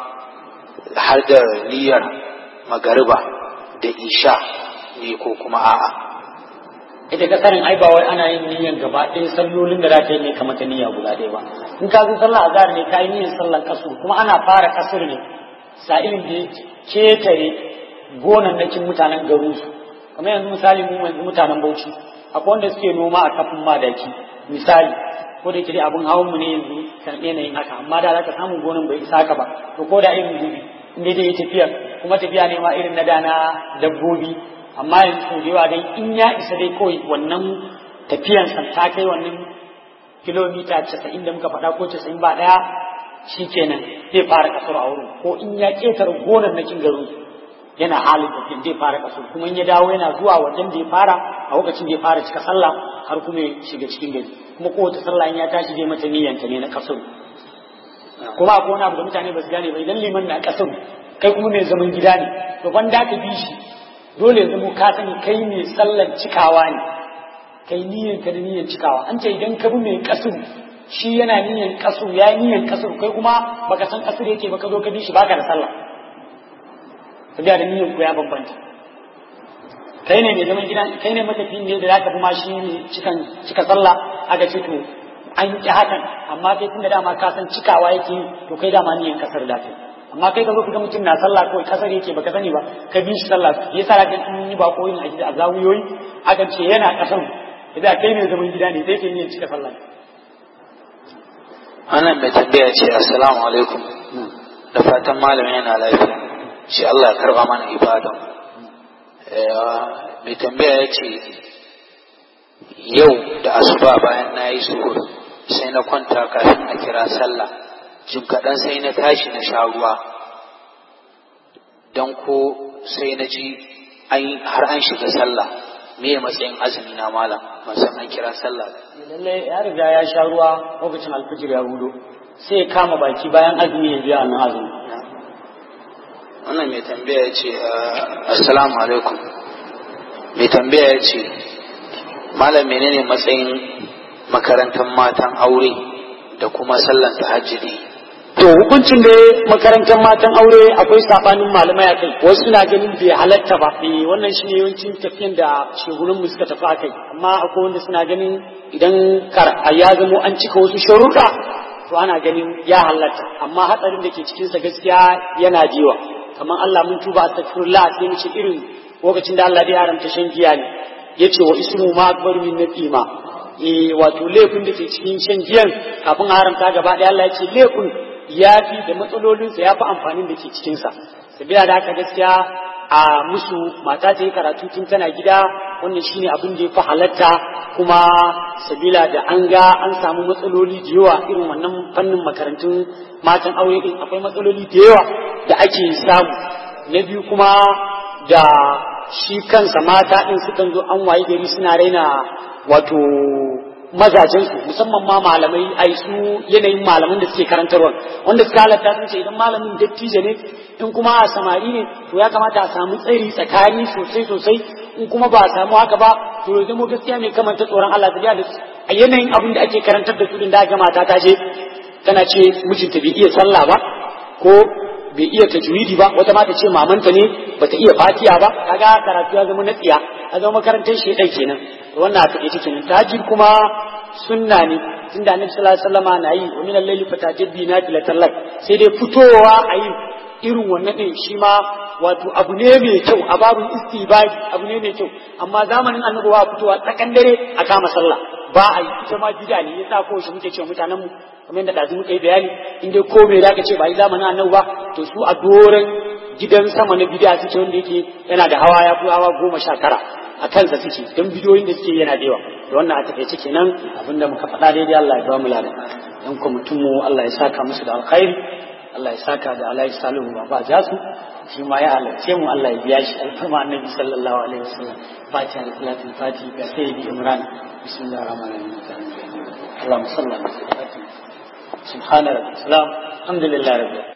har da niyyar magariba da isha ne ko kuma a'a ita ka sanin ai ba wai ana yin niyyar gaba ɗaya sallolin da za ka yi ne kamar ta niyya guda ɗaya ba in ka zo sallah azhar ne ka yi niyyar sallar kasur kuma ana fara kasur ne sa'ilin da ya ketare gonannakin mutanen garin su kamar yanzu misali mu yanzu mutanen Bauchi akwai wanda suke noma a kafin madaki misali ko da yake dai abin hawan mu ne yanzu kan yanayin haka amma da za ka samu gonan bai isa haka ba to ko da irin gubi in dai dai tafiya kuma tafiya ne ma irin na dana dabbobi amma yanzu sau da yawa dai in ya isa dai kawai wannan tafiyan san ta kai wannan kilomita casa'in da muka faɗa ko casa'in ba ɗaya shi kenan zai fara kasar a wurin ko in ya ƙetare gonar na garin yana halin tafiyan zai fara kasar kuma in ya dawo yana zuwa wajen da ya fara a lokacin da ya fara cika sallah har kuma ya shiga cikin gari kuma kowace sallah in ya tashi zai mata niyyanta ne na kasar kuma akwai wani abu da mutane ba su gane ba idan liman na kasar kai kuma mai zaman gida ne to ban da ka bi shi dole zama ka sani kai mai sallar cikawa ne kai niyyar ka da niyyar cikawa an ce idan ka bi mai kasur shi yana niyyar kasur ya yi niyyar kasur kai kuma baka san kasur yake baka zo ka bi shi baka da sallah sabiya da niyyar ku ya bambanta kai ne mai zaman gida kai ne matafiyin ne da zaka bi ma shi ne cikan cika sallah aka ce to an ki hakan amma kai tunda dama ka san cikawa yake yi to kai dama niyyar kasar da kai amma kai ka zo ka ga mutum na sallah kawai kasar yake baka sani ba ka bi shi sallah ya sa ga in yi ba ko yin aji a zawuyoyi akan ce yana kasar idan kai ne zaman gida ne sai ke yin cika sallah wannan mai tambaya ce assalamu alaikum da fatan malamin yana lafiya shi Allah ya karba mana ibadan mai tambaya ya ce yau da asuba bayan na yi suhur sai na kwanta kafin a kira sallah jim kaɗan sai na tashi na sha ruwa don ko sai na ji har an shiga sallah me matsayin azumi na malam ban san an kira sallah lalle ya riga ya sha ruwa lokacin alfijir ya hudo sai ya kama baki bayan azumi ya biya nan azumi wannan mai tambaya ya ce assalamu alaikum mai tambaya ya ce malam menene matsayin makarantar matan aure da kuma sallan tahajjudi to hukuncin da makarantar matan aure akwai sabanin malamai a kai wasu suna ganin bai halatta ba eh wannan shine yawancin tafiyan da shegunan mu suka tafi a kai amma akwai wanda suna ganin idan kar ya zamo an cika wasu sharuɗa to ana ganin ya halatta amma hatsarin da ke cikin sa gaskiya yana jiwa kamar Allah mun tuba astaghfirullah sai mu ce irin lokacin da Allah ya haramta shan giya ne yace wa ismu ma akbar min nafima eh wato laifin da ke cikin shan giyan kafin haramta gaba ɗaya Allah ya ce laifin ya fi da matsalolinsa ya fi amfanin da ke cikinsa sabila da haka gaskiya a musu mata ta yi karatu tun tana gida wannan shine abin da ya fi halatta kuma sabila da an ga an samu matsaloli da yawa irin wannan fannin makarantun matan aure din akwai matsaloli da yawa da ake samu na biyu kuma da shi kansa mata din sukan zo an waye gari suna raina wato mazajensu musamman ma malamai ai su yanayin malaman da suke karantarwa wanda suka halatta sun ce idan malamin dattijo ne in kuma a samari ne to ya kamata a samu tsari tsakani sosai sosai in kuma ba a samu haka ba to ya zama gaskiya mai kamanta tsoron Allah ta da a yanayin abin da ake karantar da su din da mata ta ce tana ce mijinta bai iya sallah ba ko bai iya tajwidi ba wata ma ta ce mamanta ne bata iya fatiya ba kaga karatu ya zama na tsiya a zama makarantar shi ɗai kenan wannan aka ita kenan tahajjud kuma sunna ne tunda annabi sallallahu alaihi wasallam na yi wa min al-layli fatajabbi nafilatan lak sai dai fitowa a yi irin wannan din shi ma wato abu ne mai kyau a babun istibadi abu ne mai kyau amma zamanin annabi wa fitowa tsakan dare a kama sallah ba a yi ita ma bid'a ne yasa ko shi muke cewa mutanen mu kamar yadda dazu muka yi bayani in dai ko me zaka ce ba yi zamanin annabi ba to su a doren gidan sama na bidiya suke wanda yake yana da hawa ya fi hawa goma sha tara a kansa suke don bidiyoyin da suke yana da yawa da wannan a takaice kenan abinda muka faɗa daidai Allah ya ba mu ladan dan kwamitin mu Allah ya saka musu da alkhairi Allah ya saka da Alhaji Salihu Baba Jasu shi ma ya halarce mu Allah ya biya shi alfarma annabi sallallahu alaihi wasallam fatiha da salatul fatiha ga sayyidi Imran bismillahir rahmanir rahim اللهم صل على سيدنا سبحان ربك السلام الحمد لله رب العالمين